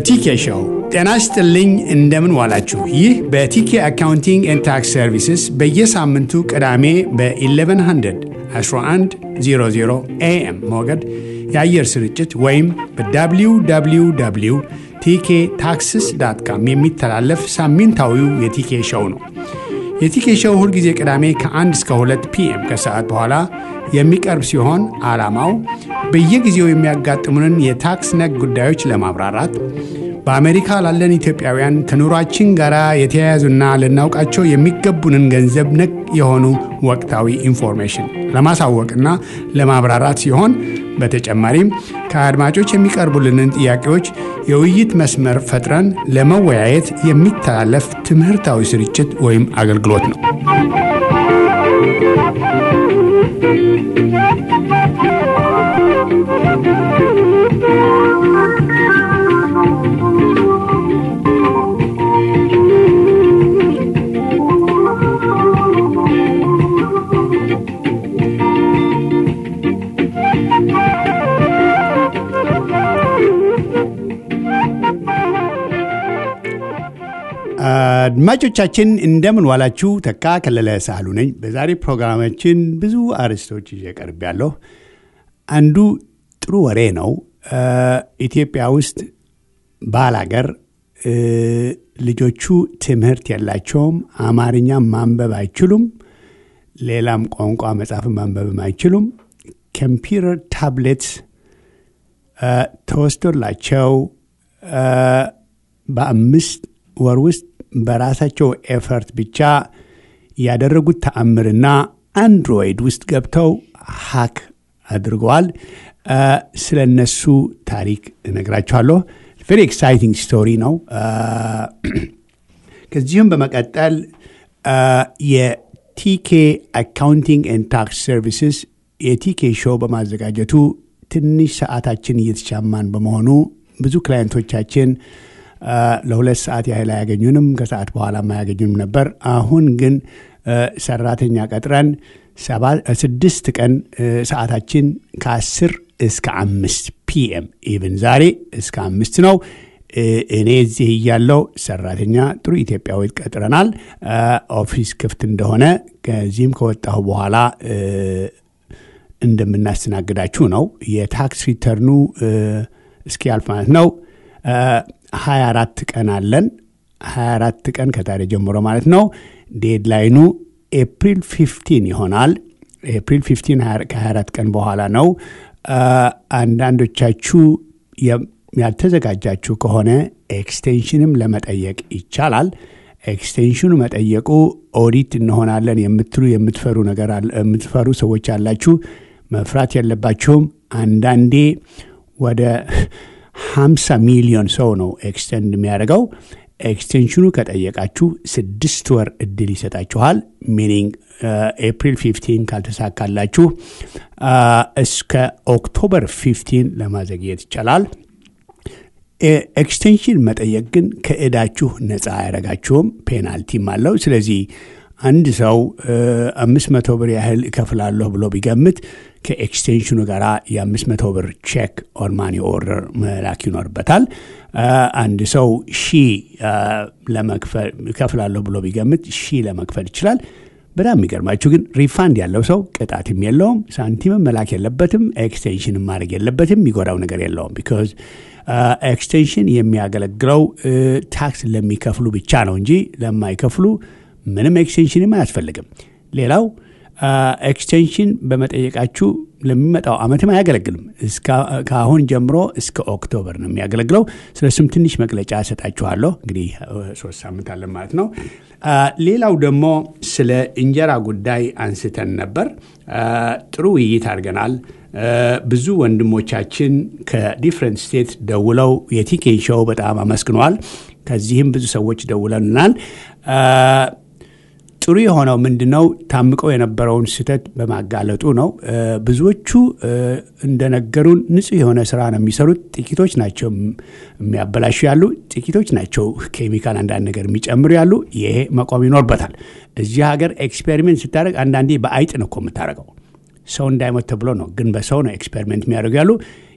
የቲኬ ሾው ጤና ይስጥልኝ። እንደምን ዋላችሁ? ይህ በቲኬ አካውንቲንግ ኤንድ ታክስ ሰርቪስስ በየሳምንቱ ቅዳሜ በ1100 1100 ኤኤም ሞገድ የአየር ስርጭት ወይም በwww ቲኬ ታክስስ ዳት ካም የሚተላለፍ ሳምንታዊው የቲኬ ሾው ነው። የቲኬ ሾው ሁልጊዜ ቅዳሜ ከ1 እስከ 2 ፒኤም ከሰዓት በኋላ የሚቀርብ ሲሆን ዓላማው በየጊዜው የሚያጋጥሙንን የታክስ ነክ ጉዳዮች ለማብራራት በአሜሪካ ላለን ኢትዮጵያውያን ከኑሯችን ጋር የተያያዙና ልናውቃቸው የሚገቡንን ገንዘብ ነክ የሆኑ ወቅታዊ ኢንፎርሜሽን ለማሳወቅና ለማብራራት ሲሆን በተጨማሪም ከአድማጮች የሚቀርቡልንን ጥያቄዎች የውይይት መስመር ፈጥረን ለመወያየት የሚተላለፍ ትምህርታዊ ስርጭት ወይም አገልግሎት ነው። አድማጮቻችን እንደምን ዋላችሁ። ተካ ከለለ ሳህሉ ነኝ። በዛሬ ፕሮግራማችን ብዙ አርዕስቶች ይዤ ቀርብ ያለሁ። አንዱ ጥሩ ወሬ ነው። ኢትዮጵያ ውስጥ ባላገር ልጆቹ ትምህርት የላቸውም። አማርኛ ማንበብ አይችሉም። ሌላም ቋንቋ መጻፍ ማንበብም አይችሉም። ኮምፒውተር ታብሌት ተወስዶላቸው በአምስት ወር ውስጥ በራሳቸው ኤፈርት ብቻ ያደረጉት ተአምርና አንድሮይድ ውስጥ ገብተው ሀክ አድርገዋል። ስለ እነሱ ታሪክ እነግራችኋለሁ። ቬሪ ኤክሳይቲንግ ስቶሪ ነው። ከዚሁም በመቀጠል የቲኬ አካውንቲንግ ኤንድ ታክስ ሰርቪስስ የቲኬ ሾው በማዘጋጀቱ ትንሽ ሰዓታችን እየተቻማን በመሆኑ ብዙ ክላይንቶቻችን ለሁለት ሰዓት ያህል አያገኙንም፣ ከሰዓት በኋላ አያገኙንም ነበር። አሁን ግን ሰራተኛ ቀጥረን ስድስት ቀን ሰዓታችን ከአስር እስከ አምስት ፒኤም ኢቭን ዛሬ እስከ አምስት ነው። እኔ እዚህ እያለው ሰራተኛ ጥሩ ኢትዮጵያዊ ቀጥረናል። ኦፊስ ክፍት እንደሆነ ከዚህም ከወጣሁ በኋላ እንደምናስተናግዳችሁ ነው። የታክስ ሪተርኑ እስኪያልፍ ማለት ነው 24 ቀን አለን። 24 ቀን ከዛሬ ጀምሮ ማለት ነው። ዴድላይኑ ኤፕሪል 15 ይሆናል። ኤፕሪል 15 ከ24 ቀን በኋላ ነው። አንዳንዶቻችሁ ያልተዘጋጃችሁ ከሆነ ኤክስቴንሽንም ለመጠየቅ ይቻላል። ኤክስቴንሽኑ መጠየቁ ኦዲት እንሆናለን የምትሉ የምትፈሩ ነገር የምትፈሩ ሰዎች አላችሁ። መፍራት የለባችሁም። አንዳንዴ ወደ 50 ሚሊዮን ሰው ነው ኤክስቴንድ የሚያደርገው። ኤክስቴንሽኑ ከጠየቃችሁ ስድስት ወር እድል ይሰጣችኋል። ሚኒንግ ኤፕሪል 15 ካልተሳካላችሁ እስከ ኦክቶበር 15 ለማዘግየት ይቻላል። ኤክስቴንሽን መጠየቅ ግን ከእዳችሁ ነፃ አያደርጋችሁም፣ ፔናልቲም አለው። ስለዚህ አንድ ሰው አምስት መቶ ብር ያህል እከፍላለሁ ብሎ ቢገምት ከኤክስቴንሽኑ ጋር የአምስት መቶ ብር ቼክ ኦር ማኒ ኦርደር መላክ ይኖርበታል። አንድ ሰው ሺ ለመክፈል እከፍላለሁ ብሎ ቢገምት ሺ ለመክፈል ይችላል። በጣም የሚገርማችሁ ግን ሪፋንድ ያለው ሰው ቅጣትም የለውም፣ ሳንቲምም መላክ የለበትም፣ ኤክስቴንሽንም ማድረግ የለበትም። የሚጎዳው ነገር የለውም። ቢኮዝ ኤክስቴንሽን የሚያገለግለው ታክስ ለሚከፍሉ ብቻ ነው እንጂ ለማይከፍሉ ምንም ኤክስቴንሽንም አያስፈልግም። ሌላው ኤክስቴንሽን በመጠየቃችሁ ለሚመጣው ዓመትም አያገለግልም። ከአሁን ጀምሮ እስከ ኦክቶበር ነው የሚያገለግለው። ስለሱም ትንሽ መግለጫ እሰጣችኋለሁ። እንግዲህ ሶስት ሳምንት አለን ማለት ነው። ሌላው ደግሞ ስለ እንጀራ ጉዳይ አንስተን ነበር። ጥሩ ውይይት አድርገናል። ብዙ ወንድሞቻችን ከዲፍረንት ስቴት ደውለው የቲኬን ሾው በጣም አመስግነዋል። ከዚህም ብዙ ሰዎች ደውለናል። ጥሩ የሆነው ምንድነው ታምቀው የነበረውን ስህተት በማጋለጡ ነው። ብዙዎቹ እንደነገሩን ንጹህ የሆነ ስራ ነው የሚሰሩት። ጥቂቶች ናቸው የሚያበላሹ ያሉ፣ ጥቂቶች ናቸው ኬሚካል አንዳንድ ነገር የሚጨምሩ ያሉ። ይሄ መቆም ይኖርበታል። እዚህ ሀገር ኤክስፔሪሜንት ስታደርግ አንዳንዴ በአይጥ ነው እኮ የምታደርገው። ሰው እንዳይሞት ተብሎ ነው፣ ግን በሰው ነው ኤክስፔሪሜንት የሚያደርጉ ያሉ።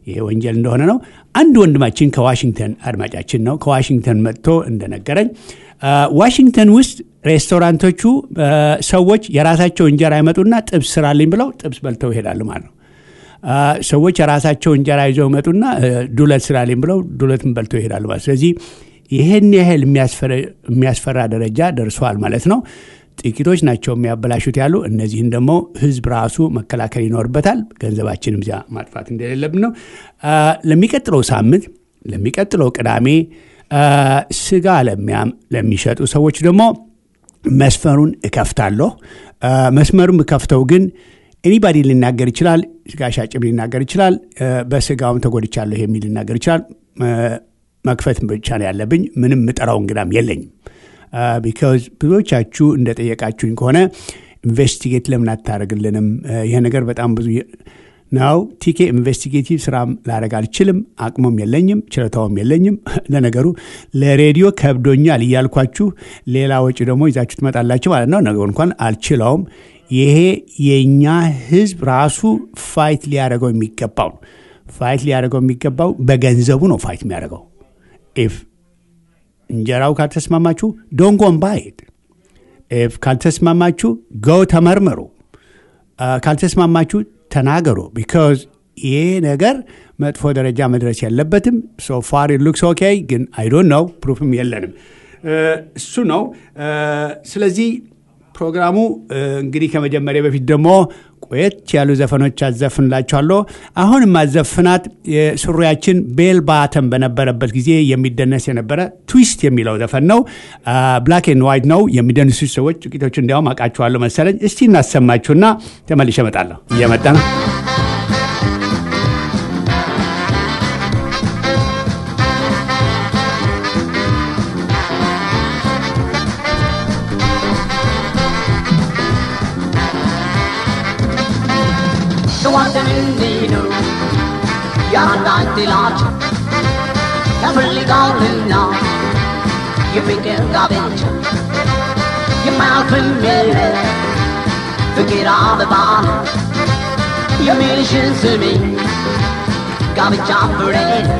ይሄ ወንጀል እንደሆነ ነው። አንድ ወንድማችን ከዋሽንግተን አድማጫችን ነው። ከዋሽንግተን መጥቶ እንደነገረኝ ዋሽንግተን ውስጥ ሬስቶራንቶቹ ሰዎች የራሳቸው እንጀራ ይመጡና ጥብስ ስራልኝ ብለው ጥብስ በልተው ይሄዳሉ ማለት ነው። ሰዎች የራሳቸው እንጀራ ይዘው ይመጡና ዱለት ስራልኝ ብለው ዱለትን በልተው ይሄዳሉ ማለት ስለዚህ ይህን ያህል የሚያስፈራ ደረጃ ደርሷል ማለት ነው። ጥቂቶች ናቸው የሚያበላሹት ያሉ። እነዚህን ደግሞ ህዝብ ራሱ መከላከል ይኖርበታል። ገንዘባችንም እዚያ ማጥፋት እንደሌለብን ነው። ለሚቀጥለው ሳምንት ለሚቀጥለው ቅዳሜ ስጋ ለሚሸጡ ሰዎች ደግሞ መስመሩን እከፍታለሁ። መስመሩን እከፍተው ግን ኤኒባዲ ሊናገር ይችላል። ስጋ ሻጭም ሊናገር ይችላል። በስጋውም ተጎድቻለሁ የሚል ሊናገር ይችላል። መክፈት ብቻ ነው ያለብኝ። ምንም ምጠራው እንግዳም የለኝም። ቢካዝ ብዙዎቻችሁ እንደጠየቃችሁኝ ከሆነ ኢንቨስቲጌት ለምን አታደርግልንም? ይህ ነገር በጣም ብዙ ነው። ቲኬ ኢንቨስቲጌቲቭ ስራም ላደርግ አልችልም። አቅሞም የለኝም፣ ችሎታውም የለኝም። ለነገሩ ለሬዲዮ ከብዶኛል እያልኳችሁ ሌላ ወጪ ደግሞ ይዛችሁ ትመጣላችሁ ማለት ነው። ነገሩ እንኳን አልችለውም። ይሄ የእኛ ህዝብ ራሱ ፋይት ሊያደርገው የሚገባው ነው። ፋይት ሊያደርገው የሚገባው በገንዘቡ ነው ፋይት የሚያደርገው ኢፍ እንጀራው ካልተስማማችሁ ዶንጎን ባይድ ኢፍ ካልተስማማችሁ ገው ተመርምሩ። ካልተስማማችሁ ተናገሩ። ቢካዝ ይሄ ነገር መጥፎ ደረጃ መድረስ የለበትም። ሶ ፋር ሉክስ ኦኬ፣ ግን አይ ዶንት ነው ፕሩፍም የለንም። እሱ ነው። ስለዚህ ፕሮግራሙ እንግዲህ ከመጀመሪያ በፊት ደግሞ ቆየት ያሉ ዘፈኖች አዘፍንላችኋለሁ። አሁን የማዘፍናት የሱሪያችን ቤል ባተም በነበረበት ጊዜ የሚደነስ የነበረ ትዊስት የሚለው ዘፈን ነው። ብላክ ኤንድ ዋይት ነው። የሚደንሱ ሰዎች ጥቂቶቹ እንዲያውም አውቃችኋለሁ መሰለኝ። እስቲ እናሰማችሁና ተመልሼ እመጣለሁ። እየመጣ ነው። ያናድላቸው ያፈልጋልና የፍቅር ጋብቻ የማያልፍም የለ ፍቅር አበባ ነው የሚልሽን ስሜ ጋብቻ ፍሬ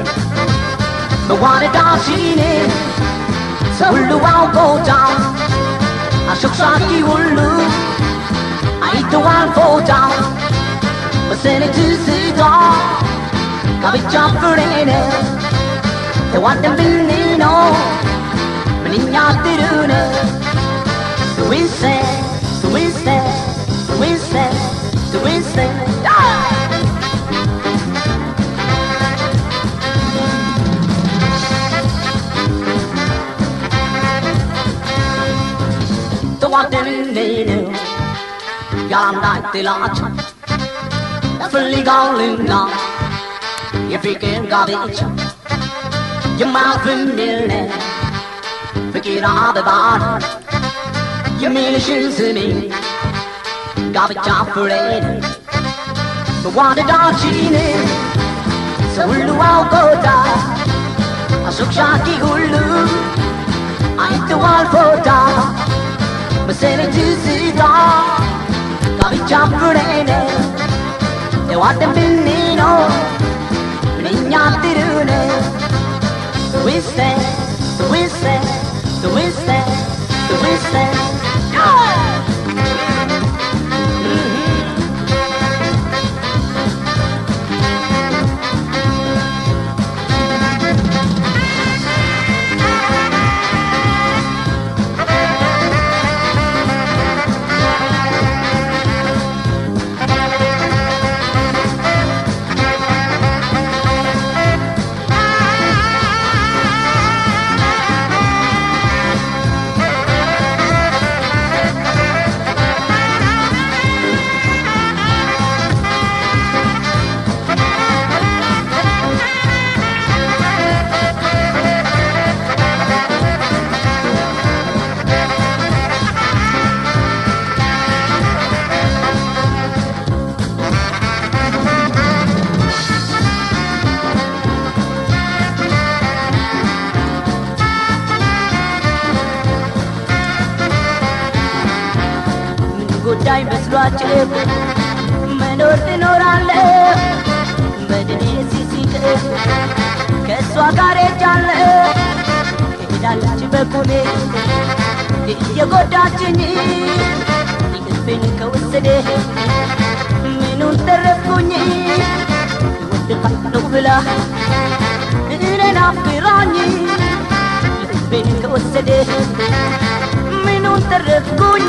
መዋደዳችን ሰው ሁሉ አውቆታል አሾክሻኪ ሁሉ አይተዋል ፎታል መሰለ ትዝታ ጋብቻ ፍሬ ነው ተዋደን ብንኖር ምንኛ ጥሩ ነው ትዊንሰ ትዊንሰ ትዊንሰ ትዊንሰ ተዋደን ብንኖር ያላንዳች ጥላቻ ያፈልጋልና የፍቅር ጋብቻ የማያልፍም የለ ፍቅር አበባ የሚልሽን ስሜ ጋብቻ ፍሬ መዋደዳችን ሰው ሁሉ አውቆታል አሾክሻኪ ሁሉ አይተዋል ፎታ መሰለኝ ትዝታ ጋብቻ ፍሬ ነው ተዋደን ብንኖር ምንኛ ጥሩ ነው Twisted, twisted, twisted, twisted. ጉዳይ መስሏችሁ መኖር ትኖራለህ በድኔ ሲሲቅ ከእሷ ጋር ሄጃለሁ ትሄዳለች በኩሌ እየጎዳችኝ ልቤን ከወሰደ ምኑን ተረፍኩኝ ወድቃለሁ ብላ እኔን አፍራኝ ልቤን ከወሰደ ምኑን ተረፍኩኝ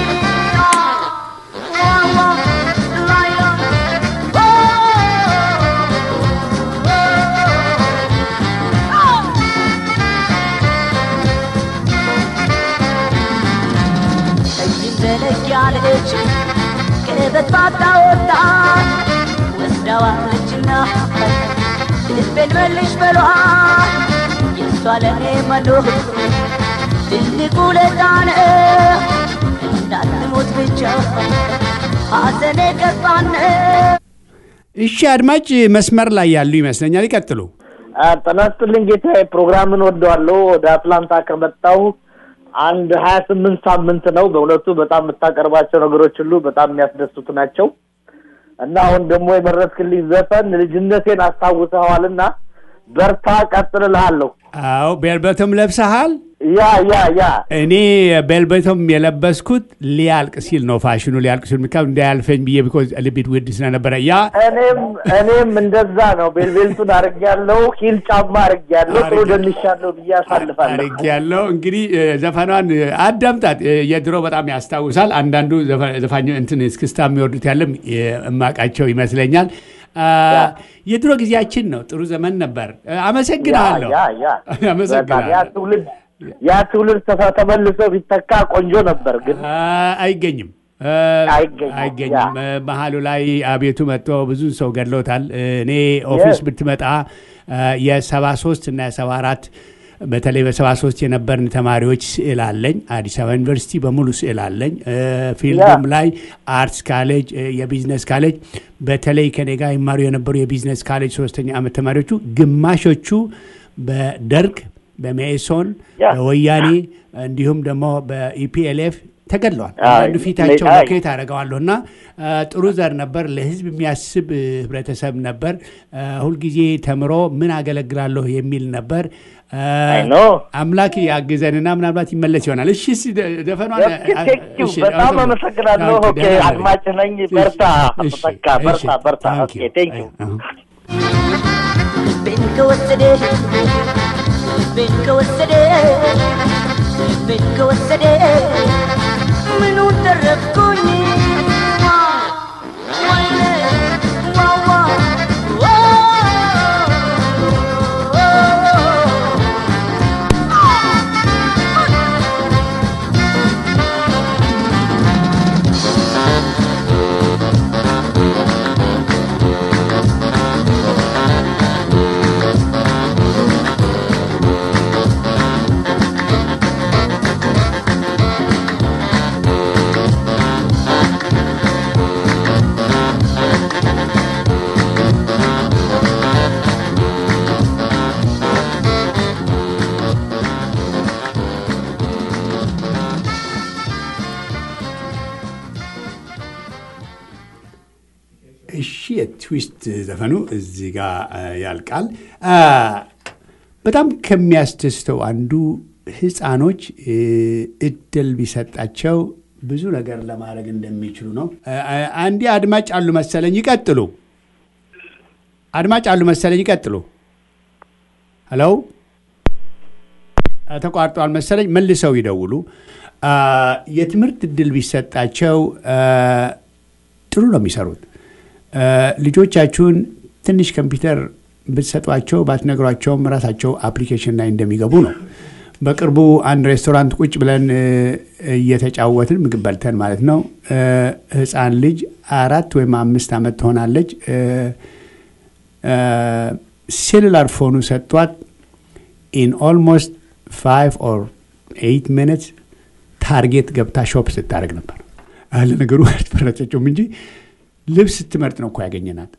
ጠይም ዘለግ ያለች ከበጥባጣ ወጣት ወስዳዋለችና ልቤን መልሽ በሏት የእሷ ለእኔ መኖር ትልቁ ለታነ እንዳትሞት ብቻ ሐዘኔ ከፋነ እሺ አድማጭ መስመር ላይ ያሉ ይመስለኛል። ይቀጥሉ። ጤና ይስጥልኝ ጌታዬ። ፕሮግራምን ወደዋለሁ። ወደ አትላንታ ከመጣሁ አንድ ሀያ ስምንት ሳምንት ነው። በእውነቱ በጣም የምታቀርባቸው ነገሮች ሁሉ በጣም የሚያስደስቱ ናቸው እና አሁን ደግሞ የመረጥክልኝ ዘፈን ልጅነቴን አስታውሰኸዋልና በርታ፣ ቀጥል እልሃለሁ። አዎ ቤልበቶም ለብሰሃል። ያ ያ ያ እኔ ቤልበቶም የለበስኩት ሊያልቅ ሲል ነው። ፋሽኑ ሊያልቅ ሲል ምካ እንዳያልፈኝ ብዬ ቢኮዝ ልቢት ውድ ስለነበረ ያ እኔም እኔም እንደዛ ነው። ቤልቤልቱን አድርጌያለሁ፣ ሂል ጫማ አድርጌያለሁ፣ ጥሩ ደንሻለሁ ብዬ አሳልፋለሁ። አርግ ያለው እንግዲህ እ፣ ዘፈኗን እ፣ አዳምጣት። እ፣ የድሮ በጣም ያስታውሳል። አንዳንዱ ዘፈ- ዘፋኝ እንትን እስክስታ የሚወርዱት ያለም የማቃቸው ይመስለኛል። አ፣ የድሮ ጊዜያችን ነው። ጥሩ ዘመን ነበር። እ፣ አመሰግናለሁ። ያ ያ ያ በጣም ያ አመሰግናለሁ። ትውልድ ያ ትውልድ ተፈ- ተመልሶ ቢተካ ቆንጆ ነበር ግን አ፣ አይገኝም እ፣ አይገኝም። አይገኝም። እ፣ መሀሉ ላይ አቤቱ መጥቶ ብዙ ሰው ገድሎታል። እ፣ እኔ ኦፊስ Yes. ብትመጣ የሰባ ሶስት እና የሰባ አራት በተለይ በሰባ ሶስት የነበርን ተማሪዎች ስዕል አለኝ። አዲስ አበባ ዩኒቨርሲቲ በሙሉ ስዕል አለኝ። እ፣ ፊልዱም ላይ አርትስ ካሌጅ፣ እ፣ የቢዝነስ ካሌጅ በተለይ ከኔ ጋር ይማሩ የነበሩ የቢዝነስ ካሌጅ ሶስተኛ ዓመት ተማሪዎቹ ግማሾቹ በደርግ በሜሶን ያ። በወያኔ እንዲሁም ደግሞ በኢፒኤልኤፍ ተገድለዋል። አይ፣ አንዳንዱ ፊታቸው አይ። ሎኬት አደርገዋለሁ እና አ፣ ጥሩ ዘር ነበር። ለሕዝብ የሚያስብ እ፣ ህብረተሰብ ነበር። አ፣ ሁልጊዜ ተምሮ ምን አገለግላለሁ የሚል ነበር። አ፣ አይ ኖ። አምላክ ያግዘንና ምናልባት ይመለስ ይሆናል። እሺ እሺ፣ ደ- ዘፈኗን አ፣ ቴንኪው እሺ፣ በጣም አመሰግናለሁ። አመሰግናለሁ። ታንክ ዩ፣ ኦኬ ደህና ነኝ። አድማጭ ነኝ። በርታ እሺ፣ ተተካ፣ እሺ፣ በርታ በርታ። ታንክ ኦኬ ዩ። ቴንኪው አሁን ልቤን ከወሰደ ልቤን ከወሰደ ልቤን ከወሰደ ምኑን ተረፍኩኝ ወይኔ ዋዋ እሺ የትዊስት ዘፈኑ እዚህ ጋር አ፣ ያልቃል። አ፣ በጣም ከሚያስደስተው አንዱ ህፃኖች እ፣ እድል ቢሰጣቸው ብዙ ነገር ለማድረግ እንደሚችሉ ነው። አ፣ አ፣ አንዴ አድማጭ አሉ መሰለኝ፣ ይቀጥሉ። አድማጭ አሉ መሰለኝ፣ ይቀጥሉ። ሄሎ አ፣ ተቋርጧል መሰለኝ፣ መልሰው ይደውሉ። አ፣ የትምህርት እድል ቢሰጣቸው አ፣ ጥሩ ነው የሚሰሩት። አ፣ ልጆቻችሁን ትንሽ ኮምፒውተር ብትሰጧቸው ባትነግሯቸውም ራሳቸው አፕሊኬሽን ላይ እንደሚገቡ ነው። በቅርቡ አንድ ሬስቶራንት ቁጭ ብለን እ፣ እየተጫወትን ምግብ በልተን ማለት ነው እ፣ ህፃን ልጅ አራት ወይም አምስት ዓመት ትሆናለች እ፣ እ፣ ሴሉላር ፎኑ ሰጥቷት ኢን ኦልሞስት ፋይቭ ኦር ኤይት ሚኒትስ ታርጌት ገብታ ሾፕ ስታደርግ ነበር። አለ ነገሩ አልተፈረጠችውም እንጂ ልብስ ስትመርጥ ነው እኮ ያገኘናት።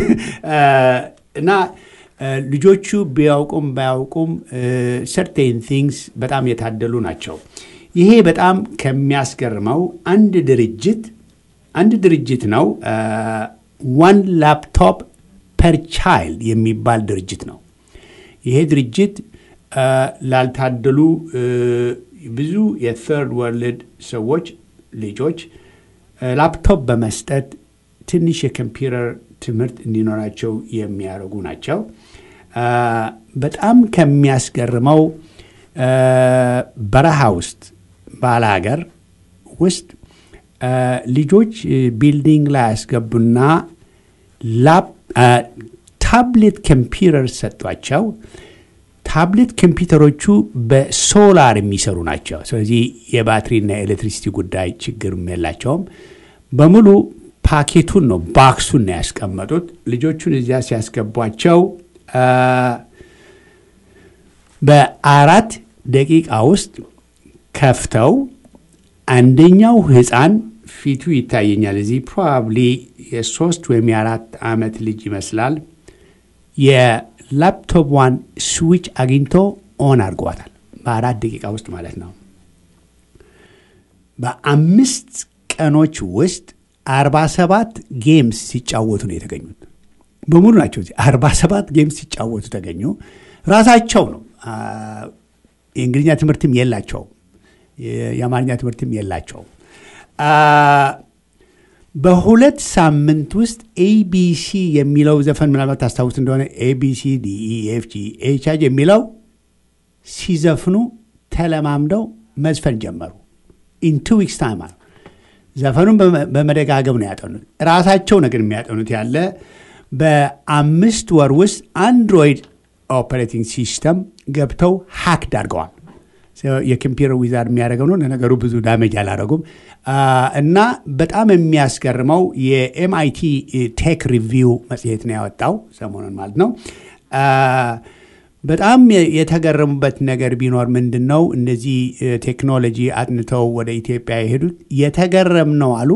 እና እ፣ ልጆቹ ቢያውቁም ባያውቁም ሰርቴን ቲንግስ በጣም የታደሉ ናቸው። ይሄ በጣም ከሚያስገርመው አንድ ድርጅት አንድ ድርጅት ነው ዋን ላፕቶፕ ፐር ቻይልድ የሚባል ድርጅት ነው። ይሄ ድርጅት አ፣ ላልታደሉ እ፣ ብዙ የትርድ ወርልድ ሰዎች ልጆች አ፣ ላፕቶፕ በመስጠት ትንሽ የኮምፒውተር ትምህርት እንዲኖራቸው የሚያደርጉ ናቸው። አ፣ በጣም ከሚያስገርመው አ፣ በረሃ ውስጥ ባለ ሀገር ውስጥ አ፣ ልጆች እ፣ ቢልዲንግ ላይ ያስገቡና ላፕ አ፣ ታብሌት ኮምፒውተር ሰጧቸው። ታብሌት ኮምፒውተሮቹ በሶላር የሚሰሩ ናቸው። ስለዚህ የባትሪና የኤሌክትሪሲቲ ጉዳይ ችግርም የላቸውም። በሙሉ ፓኬቱን ነው ባክሱን ነው ያስቀመጡት። ልጆቹን እዚያ ሲያስገቧቸው አ፣ በአራት ደቂቃ ውስጥ ከፍተው አንደኛው ህፃን ፊቱ ይታየኛል። እዚህ ፕሮባብሊ የሶስት ወይም የአራት ዓመት ልጅ ይመስላል። የላፕቶፕዋን ስዊች አግኝቶ ኦን አድርገዋታል። በአራት ደቂቃ ውስጥ ማለት ነው። በአምስት ቀኖች ውስጥ አርባ ሰባት ጌምስ ሲጫወቱ ነው የተገኙት። በሙሉ ናቸው እዚህ አርባ ሰባት ጌምስ ሲጫወቱ ተገኙ። ራሳቸው ነው። አ፣ የእንግሊዝኛ ትምህርትም የላቸውም። የ- የአማርኛ ትምህርትም የላቸውም። አ፣ በሁለት ሳምንት ውስጥ ኤቢሲ የሚለው ዘፈን ምናልባት ታስታውስ እንደሆነ ኤቢሲ ዲኢኤፍጂ ኤችአጅ የሚለው ሲዘፍኑ ተለማምደው መዝፈን ጀመሩ። ኢን ቱ ዊክስ ታይም አለ። ዘፈኑን በመ- በመደጋገም ነው ያጠኑት። ራሳቸው ነገር የሚያጠኑት ያለ በአምስት ወር ውስጥ አንድሮይድ ኦፐሬቲንግ ሲስተም ገብተው ሀክድ አድርገዋል። የኮምፒውተር ዊዛርድ የሚያደርገው ነው። ለነገሩ ብዙ ዳሜጅ አላደረጉም። አ፣ እና በጣም የሚያስገርመው የኤምአይቲ ቴክ ሪቪው መጽሔት ነው ያወጣው ሰሞኑን ማለት ነው። አ፣ በጣም የ- የተገረሙበት ነገር ቢኖር ምንድን ነው እነዚህ እ፣ ቴክኖሎጂ አጥንተው ወደ ኢትዮጵያ የሄዱት የተገረም ነው አሉ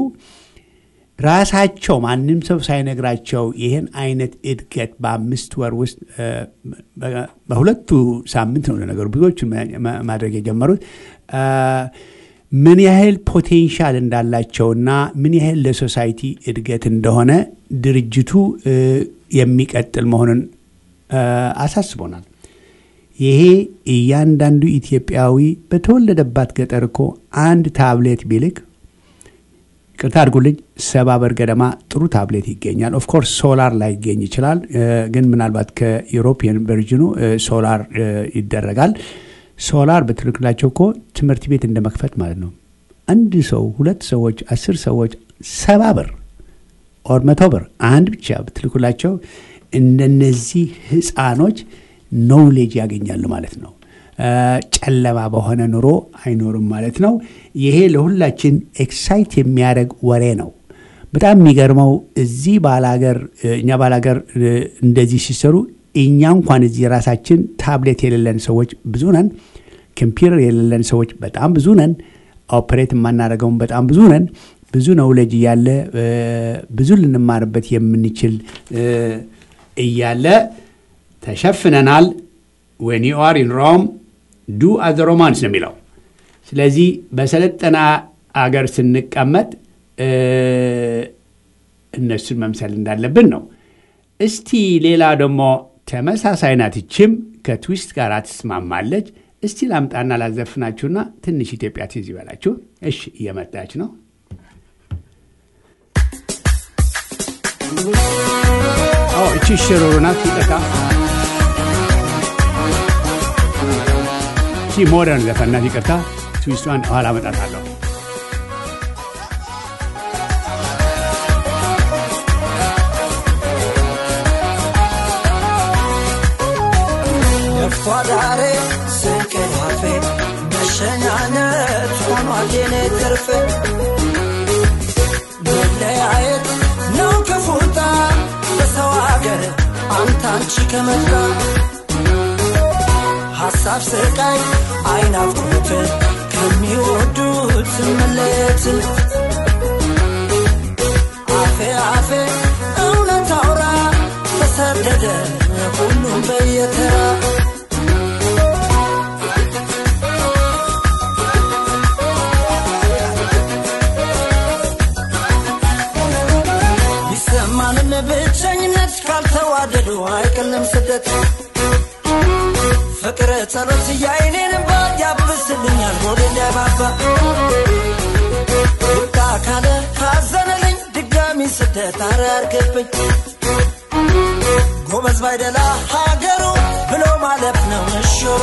ራሳቸው ማንም ሰው ሳይነግራቸው ይህን አይነት እድገት በአምስት ወር ውስጥ እ፣ በ- በሁለቱ ሳምንት ነው ለነገሩ ብዙዎቹ ማድረግ የጀመሩት እ፣ ምን ያህል ፖቴንሻል እንዳላቸውና ምን ያህል ለሶሳይቲ እድገት እንደሆነ ድርጅቱ እ፣ የሚቀጥል መሆኑን እ፣ አሳስቦናል። ይሄ እያንዳንዱ ኢትዮጵያዊ በተወለደባት ገጠር እኮ አንድ ታብሌት ቢልክ ቅርታ አድርጉልኝ ሰባ ብር ገደማ ጥሩ ታብሌት ይገኛል። ኦፍኮርስ ሶላር ላይ ይገኝ ይችላል፣ እ፣ ግን ምናልባት ከዩሮፒያን ቨርዥኑ እ፣ ሶላር እ፣ ይደረጋል። ሶላር በትልክላቸው እኮ ትምህርት ቤት እንደ መክፈት ማለት ነው። አንድ ሰው ሁለት ሰዎች አስር ሰዎች ሰባ ብር ኦር መቶ ብር አንድ ብቻ ብትልኩላቸው እንደነዚህ ህፃኖች ኖውሌጅ ያገኛሉ ማለት ነው። እ፣ ጨለማ በሆነ ኑሮ አይኖርም ማለት ነው። ይሄ ለሁላችን ኤክሳይት የሚያደርግ ወሬ ነው። በጣም የሚገርመው እዚህ ባላገር እኛ ባላገር እ፣ እንደዚህ ሲሰሩ እኛ እንኳን እዚህ ራሳችን ታብሌት የሌለን ሰዎች ብዙ ነን። ኮምፒውተር የሌለን ሰዎች በጣም ብዙ ነን። ኦፕሬት የማናደርገውን በጣም ብዙ ነን። ብዙ ነውለጅ እያለ እ፣ ብዙ ልንማርበት የምንችል እ፣ እያለ ተሸፍነናል። ዌን ዩ አር ኢን ሮም ዱ አዘ ሮማንስ ነው የሚለው። ስለዚህ በሰለጠና አገር ስንቀመጥ እ፣ እነሱን መምሰል እንዳለብን ነው። እስቲ ሌላ ደግሞ ተመሳሳይ ናት። ይችም ከትዊስት ጋር ትስማማለች። እስቲ ላምጣና ላዘፍናችሁና ትንሽ ኢትዮጵያ ትዝ ይበላችሁ። እሺ፣ እየመጣች ነው። አዎ፣ እቺ ሽሩሩ ናት። ይጠቃ እቺ ሞደርን ዘፈን ናት። ይቅርታ፣ ትዊስቷን ኋላ አመጣታለሁ። ፏዳሬ ስቅል አፌ መሸኛነት ሆኗል የኔ ትርፍ መለያየት ነው ክፉታ በሰው አገር አንተ አንቺ ከመጣ ሐሳብ ስቃይ አይናፍቁት ከሚወዱት መለየት አፌ አፌ እውነት አውራ ተሰደደ ሁሉም በየተራ ይሰማንን ብቸኝነት ካልተዋ ካልተዋደዱ አይቀልም ስደት ፍቅር ጸሎት የአይኔን እንባ ያብስልኛል ሆዴ እንዳይባባ ይብቃ ካለ ካዘነልኝ ድጋሚ ስደት አራርገብኝ ጎበዝ ባይደላ ሀገሩ ብሎ ማለፍ ነው እሹሩ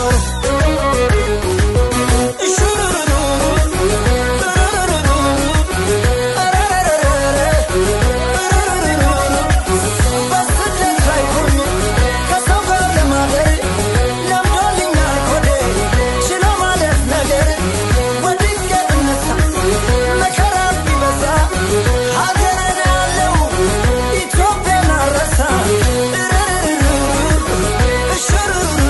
እሹሩሩሩ በስደት ላይ ሆኜ ከሰው ጋር ለማደር ለምዶልኛል ሆዴ ችሎ ማለፍ ነገር ወድቄ ብነሳ መከራ ቢበዛ ሀገሬን ያለው ኢትዮጵያን አረሳ እሽሩሩሩ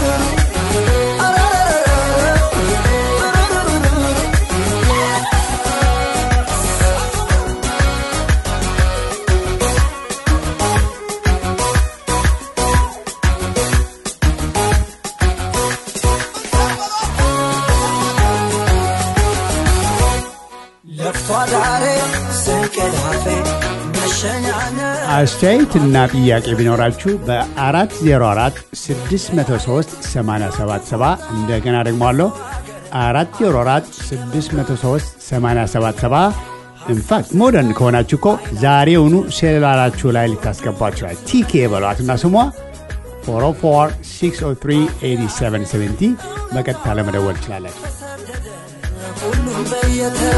ለፍቶ አዳሬ ስንቅላፌ መሸኛነ አስተያየትና ጥያቄ ቢኖራችሁ በ404 603 877 እንደገና ደግሞ አለው 404 603 877 ኢንፋክት ሞደርን ከሆናችሁ እኮ ዛሬውኑ ሴሉላራችሁ ላይ ልታስገባችኋል። ቲኬ በሏት እና ስሟ 404 603 8770 በቀጥታ ለመደወል ትችላላችሁ። ሁሉም በየተራ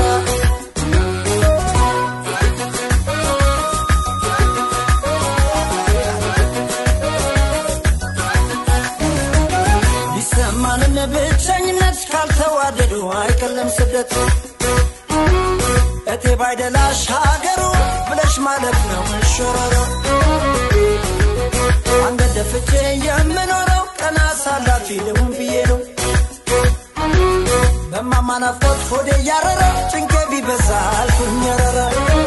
ቢሰማንም ብቸኝነት ካልተዋደዱ አይቀልም ስደት እቴ ባይደላሽ ሀገሩ ብለሽ ማለት ነው እሾረሮ አንገት ደፍቼ የምኖረው ቀና ሳላፊ ልሁን ብዬ ነው በማማ ናፍቆት ሆዴ እያረረ ጭንቄ ቢበዛ አልኩኝ ረረ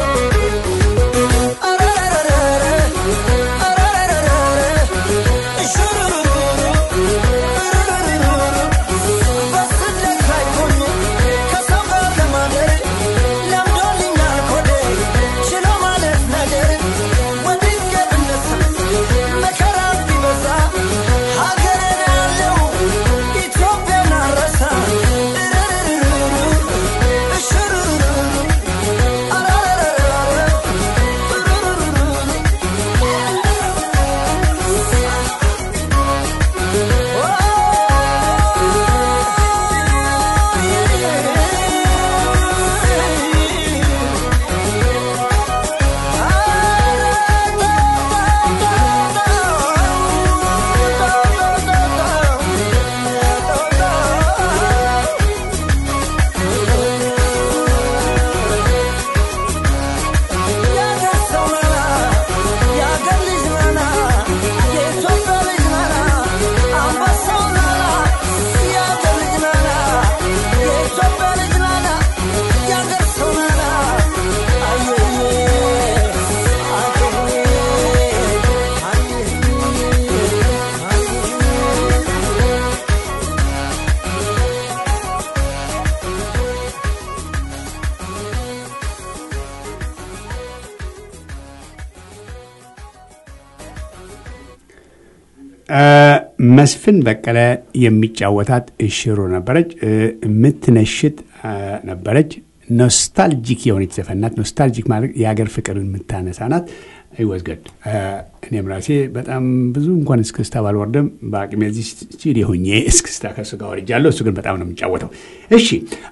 በስደት ላይ ሆኜ ከሰው ጋር ለማደር ለምዶልኛል ሆዴ ችሎ ማለት ነገር ወድቄ ብነሳ መከራ ቢበዛ ሀገሬን ያለው ኢትዮጵያን አረሳ መስፍን በቀለ የሚጫወታት እሽሩ ነበረች። የምትነሽት ነበረች። ኖስታልጂክ የሆነች ዘፈናት። ኖስታልጂክ ማለት የሀገር ፍቅርን የምታነሳ ናት። ይወዝገድ እኔም ራሴ በጣም ብዙ እንኳን እስክስታ ባልወርድም በአቅሜ እዚህ ስቱዲዮ ሆኜ እስክስታ ከሱ ጋር ወርጃለሁ። እሱ ግን በጣም ነው የሚጫወተው። እሺ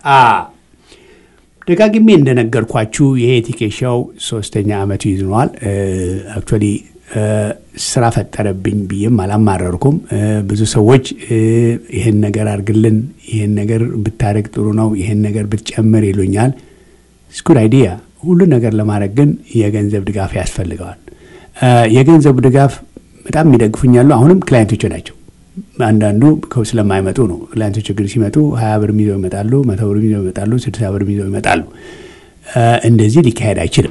ደጋግሜ እንደነገርኳችሁ የኤቲኬ ሾው ሶስተኛ ዓመቱ ይዝነዋል። አክቹዋሊ ስራ ፈጠረብኝ ብዬም አላማረርኩም። ብዙ ሰዎች ይህን ነገር አድርግልን፣ ይህን ነገር ብታደርግ ጥሩ ነው፣ ይህን ነገር ብትጨምር ይሉኛል። ስኩድ አይዲያ። ሁሉ ነገር ለማድረግ ግን የገንዘብ ድጋፍ ያስፈልገዋል። የገንዘቡ ድጋፍ በጣም የሚደግፉኛሉ። አሁንም ክላይንቶች ናቸው። አንዳንዱ ስለማይመጡ ነው። ክላይንቶች ግን ሲመጡ ሀያ ብር ይዘው ይመጣሉ፣ መቶ ብር ይዘው ይመጣሉ፣ ስድሳ ብር ይዘው ይመጣሉ። እንደዚህ ሊካሄድ አይችልም።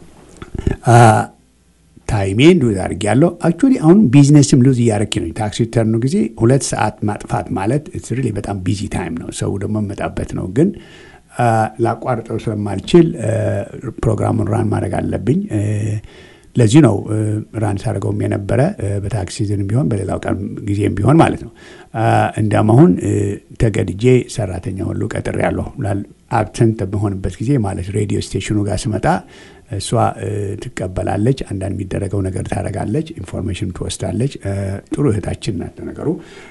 ታይሜን ሉዝ አድርጌያለሁ። አክቹዋሊ አሁን ቢዝነስም ሉዝ እያደረክ ነው። ታክሲ ተርኑ ጊዜ ሁለት ሰዓት ማጥፋት ማለት ሪሊ በጣም ቢዚ ታይም ነው። ሰው ደግሞ መጣበት ነው። ግን ላቋርጠው ስለማልችል ፕሮግራሙን ራን ማድረግ አለብኝ። ለዚህ ነው ራን ሳደርገውም የነበረ በታክሲ ሲዝንም ቢሆን በሌላው ቀን ጊዜም ቢሆን ማለት ነው። እንዲያም አሁን ተገድጄ ሰራተኛ ሁሉ ቀጥሬ ያለሁ አብሰንት በሆንበት ጊዜ ማለት ሬዲዮ ስቴሽኑ ጋር ስመጣ እሷ ትቀበላለች፣ አንዳንድ የሚደረገው ነገር ታደርጋለች፣ ኢንፎርሜሽን ትወስዳለች። ጥሩ እህታችን ናት ነገሩ።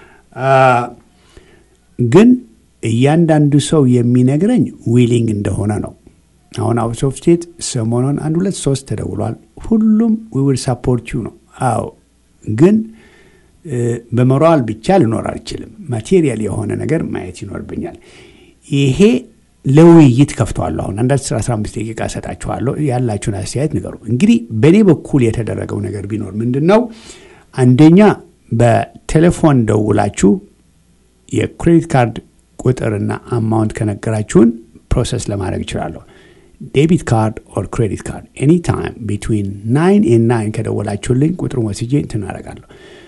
ግን እያንዳንዱ ሰው የሚነግረኝ ዊሊንግ እንደሆነ ነው። አሁን አውት ኦፍ ስቴት ሰሞኑን አንድ ሁለት ሶስት ተደውሏል። ሁሉም ዊል ሳፖርት ዩ ነው። አዎ ግን በሞራል ብቻ ልኖር አልችልም። ማቴሪያል የሆነ ነገር ማየት ይኖርብኛል። ይሄ ለውይይት ከፍተዋለሁ። አሁን አንድ 15 ደቂቃ ሰጣችኋለሁ። ያላችሁን አስተያየት ንገሩ። እንግዲህ በእኔ በኩል የተደረገው ነገር ቢኖር ምንድን ነው? አንደኛ በቴሌፎን ደውላችሁ የክሬዲት ካርድ ቁጥርና አማውንት ከነገራችሁን ፕሮሰስ ለማድረግ እችላለሁ። ዴቢት ካርድ ኦር ክሬዲት ካርድ ኤኒ ታይም ቢትዊን ናይን ኤን ናይን ከደወላችሁልኝ ቁጥሩን ወስጄ እንትን አደርጋለሁ።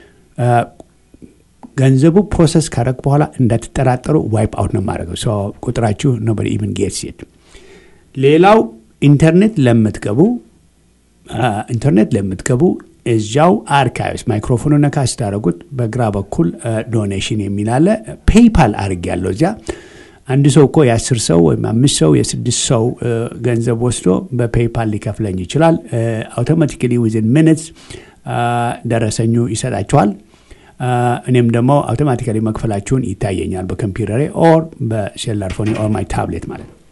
ገንዘቡ ፕሮሰስ ካደረግ በኋላ እንዳትጠራጠሩ ዋይፕ አውት ነው የማደርገው። ቁጥራችሁ ኖበዲ ኢቭን ጌትስ ኢት። ሌላው ኢንተርኔት ለምትገቡ ኢንተርኔት ለምትገቡ እዚያው አርካይቭስ ማይክሮፎኑ ነካ ስታደረጉት በግራ በኩል ዶኔሽን የሚል አለ። ፔይፓል አድርግ ያለው እዚያ አንድ ሰው እኮ የአስር ሰው ወይም አምስት ሰው የስድስት ሰው ገንዘብ ወስዶ በፔይፓል ሊከፍለኝ ይችላል። አውቶማቲካሊ ዊዝን ሚኒትስ ደረሰኙ ይሰጣችኋል። እኔም ደግሞ አውቶማቲካሊ መክፈላችሁን ይታየኛል በኮምፒውተሬ ኦር በሴላር ፎኒ ኦር ማይ ታብሌት ማለት ነው።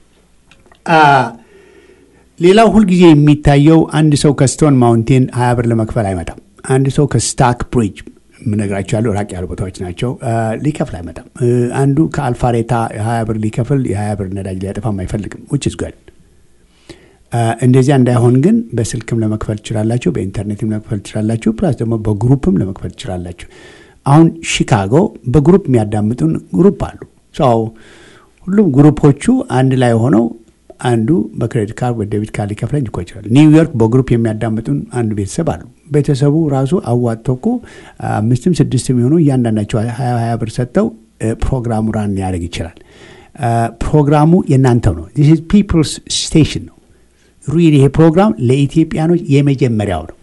ሌላው ሁልጊዜ የሚታየው አንድ ሰው ከስቶን ማውንቴን ሀያ ብር ለመክፈል አይመጣም። አንድ ሰው ከስታክ ብሪጅ የምነግራቸው ያሉ ራቅ ያሉ ቦታዎች ናቸው ሊከፍል አይመጣም። አንዱ ከአልፋሬታ ሀያ ብር ሊከፍል የሀያ ብር ነዳጅ ሊያጠፋም አይፈልግም። ውጭ ዝጓል እንደዚያ እንዳይሆን ግን በስልክም ለመክፈል ትችላላችሁ፣ በኢንተርኔትም ለመክፈል ትችላላችሁ፣ ፕላስ ደግሞ በግሩፕም ለመክፈል ትችላላችሁ። አሁን ሺካጎ በግሩፕ የሚያዳምጡን ግሩፕ አሉ። ሰው ሁሉም ግሩፖቹ አንድ ላይ ሆነው አንዱ በክሬዲት ካርድ በዴቢት ካርድ ሊከፍለኝ እኮ ይችላል። ኒውዮርክ በግሩፕ የሚያዳምጡን አንድ ቤተሰብ አሉ። ቤተሰቡ ራሱ አዋጥቶ እኮ አምስትም ስድስትም የሆኑ እያንዳንዳቸው ሀያ ሀያ ብር ሰጥተው ፕሮግራሙ ራን ሊያደርግ ይችላል። ፕሮግራሙ የእናንተው ነው። ዚስ ኢዝ ፒፕልስ ስቴሽን ነው። ሪል ይሄ ፕሮግራም ለኢትዮጵያኖች የመጀመሪያው ነው።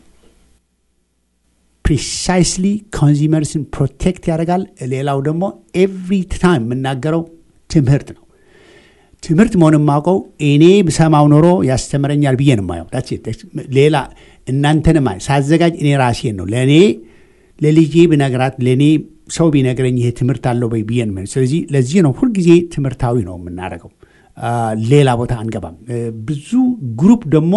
ፕሪሳይስሊ ኮንዚመርስን ፕሮቴክት ያደርጋል። ሌላው ደግሞ ኤቭሪ ታይም የምናገረው ትምህርት ነው። ትምህርት መሆን የማውቀው እኔ ብሰማው ኖሮ ያስተምረኛል ብዬ ነው የማየው። ሌላ እናንተንም ሳዘጋጅ እኔ ራሴን ነው ለእኔ ለልጄ ብነግራት ለእኔ ሰው ቢነግረኝ ይሄ ትምህርት አለው ወይ ብዬ ነው። ስለዚህ ለዚህ ነው ሁልጊዜ ትምህርታዊ ነው የምናደርገው። ሌላ ቦታ አንገባም። ብዙ ግሩፕ ደግሞ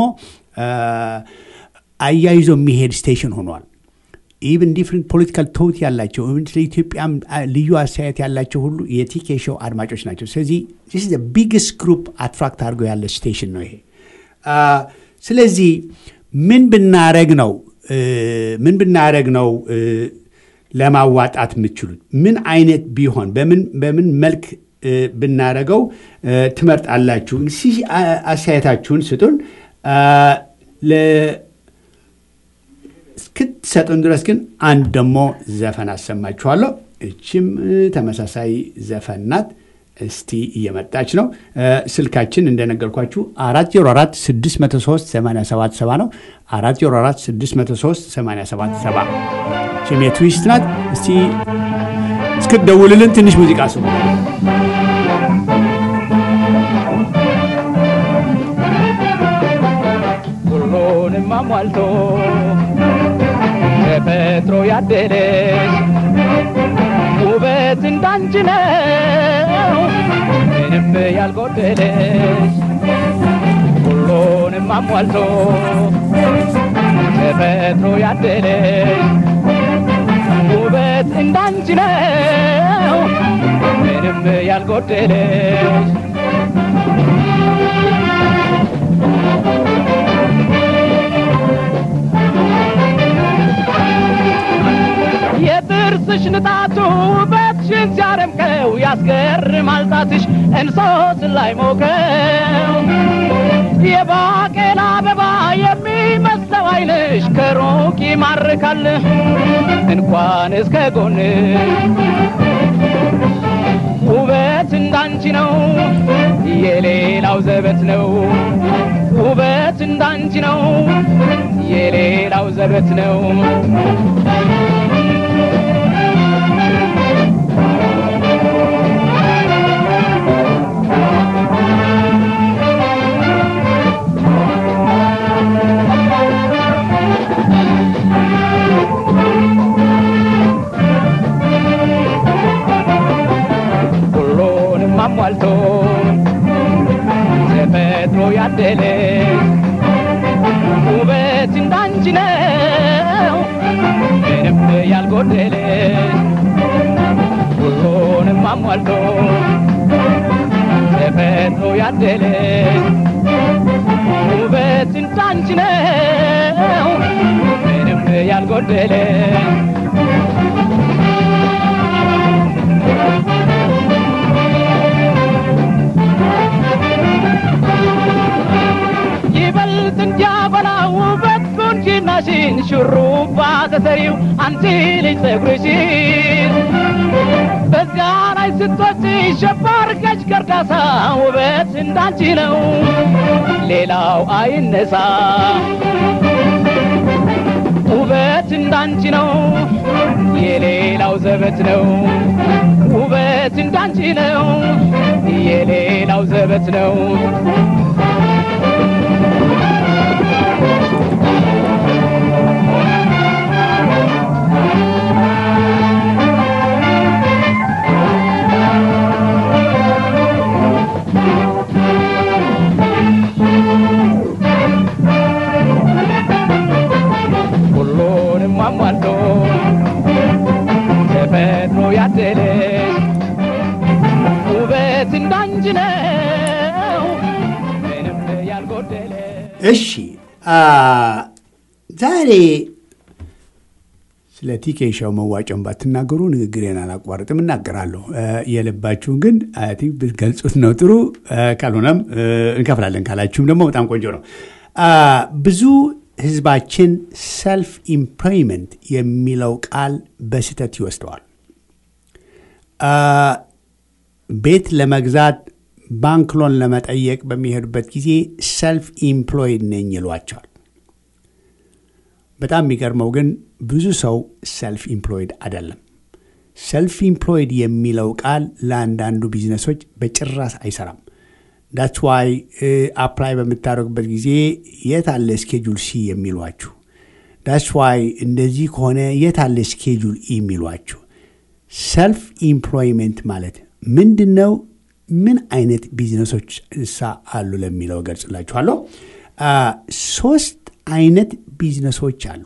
አያይዞ የሚሄድ ስቴሽን ሆኗል። ኢቭን ዲፍረንት ፖለቲካል ቶት ያላቸው ስለ ኢትዮጵያም ልዩ አስተያየት ያላቸው ሁሉ የቲኬ ሾው አድማጮች ናቸው። ስለዚህ ስ ቢግስት ግሩፕ አትራክት አድርገው ያለ ስቴሽን ነው ይሄ። ስለዚህ ምን ብናረግ ነው ምን ብናረግ ነው ለማዋጣት የምትችሉት? ምን አይነት ቢሆን በምን መልክ ብናረገው ትመርጣላችሁ? እስኪ አስተያየታችሁን ስጡን። እስክትሰጡን ድረስ ግን አንድ ደግሞ ዘፈን አሰማችኋለሁ። እችም ተመሳሳይ ዘፈን ናት። እስቲ እየመጣች ነው። ስልካችን እንደነገርኳችሁ አራት ዜሮ አራት ስድስት መቶ ሶስት ሰማንያ ሰባት ሰባ ነው። አራት ዜሮ አራት ስድስት መቶ ሶስት ሰማንያ ሰባት ሰባ ችም የትዊስት ናት። እስቲ እስክትደውልልን ትንሽ ሙዚቃ ስሙ። ሁሉንም አሟልቶ ተፈጥሮ ያደለሽ ውበት እንዳንቺ ነው ምንም ያልጎደለሽ ሁሉንም አሟልቶ ተፈጥሮ ያደለሽ ውበት እንዳንቺ ነው ምንም ያልጎደለሽ የጥርስሽ ንጣቱ ውበትሽን ሲያደምቀው ያስገርማል ጣትሽ እንሶስ ላይ ሞቀው የባቄላ አበባ የሚመስለው አይንሽ ከሩቅ ይማርካል እንኳን እስከ ጎን ውበት እንዳንቺ ነው የሌላው ዘበት ነው ውበት እንዳንቺ ነው የሌላው ዘበት ነው ሁሉንም አሟልቶ ተፈጥሮ ያደለች ውበት እንዳንቺ ነው ምንም ያልጎደለች ሁሉንም አሟልቶ ተፈጥሮ ያደለች ውበት እንዳንቺ ነው ምንም ያልጎደለች ይበልጥ እንዲያበላ ውበት ቁንጅናሽን ሹሩባ ተሰሪው አንቺ ልጅ ጸጉርሽን በዚያ ላይ ስትወጪ ሸባርገሽ ከርዳሳ ውበት እንዳንቺ ነው ሌላው አይነሳ ውበት እንዳንቺ ነው የሌላው ዘበት ነው ውበት እንዳንቺ ነው የሌላው ዘበት ነው ሁሉንም አሟልቶ ተፈጥሮ ያደለች ውበት እንዳንቺ ነው ምንም ያልጎደለ እሺ አ፣ ዛሬ ስለ ቲኬ ሻው መዋጮን ባትናገሩ ንግግሬን አላቋርጥም፣ እናገራለሁ። አ፣ የልባችሁን ግን አይ ቲንክ ብትገልጹት ነው ጥሩ። አ፣ ካልሆነም አ፣ እንከፍላለን ካላችሁም ደግሞ በጣም ቆንጆ ነው። አ፣ ብዙ ህዝባችን ሰልፍ ኢምፕሎይመንት የሚለው ቃል በስህተት ይወስደዋል። አ፣ ቤት ለመግዛት ባንክ ሎን ለመጠየቅ በሚሄዱበት ጊዜ ሰልፍ ኢምፕሎይድ ነኝ ይሏቸዋል። በጣም የሚገርመው ግን ብዙ ሰው ሰልፍ ኢምፕሎይድ አይደለም። ሰልፍ ኢምፕሎይድ የሚለው ቃል ለአንዳንዱ ቢዝነሶች በጭራሽ አይሰራም። ዳትስ ዋይ አፕላይ በምታደርጉበት ጊዜ የት አለ ስኬጁል ሲ የሚሏችሁ። ዳትስ ዋይ እንደዚህ ከሆነ የት አለ ስኬጁል ኢ የሚሏችሁ። ሰልፍ ኢምፕሎይመንት ማለት ምንድን ነው? ምን አይነት ቢዝነሶች እሳ አሉ ለሚለው ገልጽላችኋለሁ። አ፣ ሶስት አይነት ቢዝነሶች አሉ።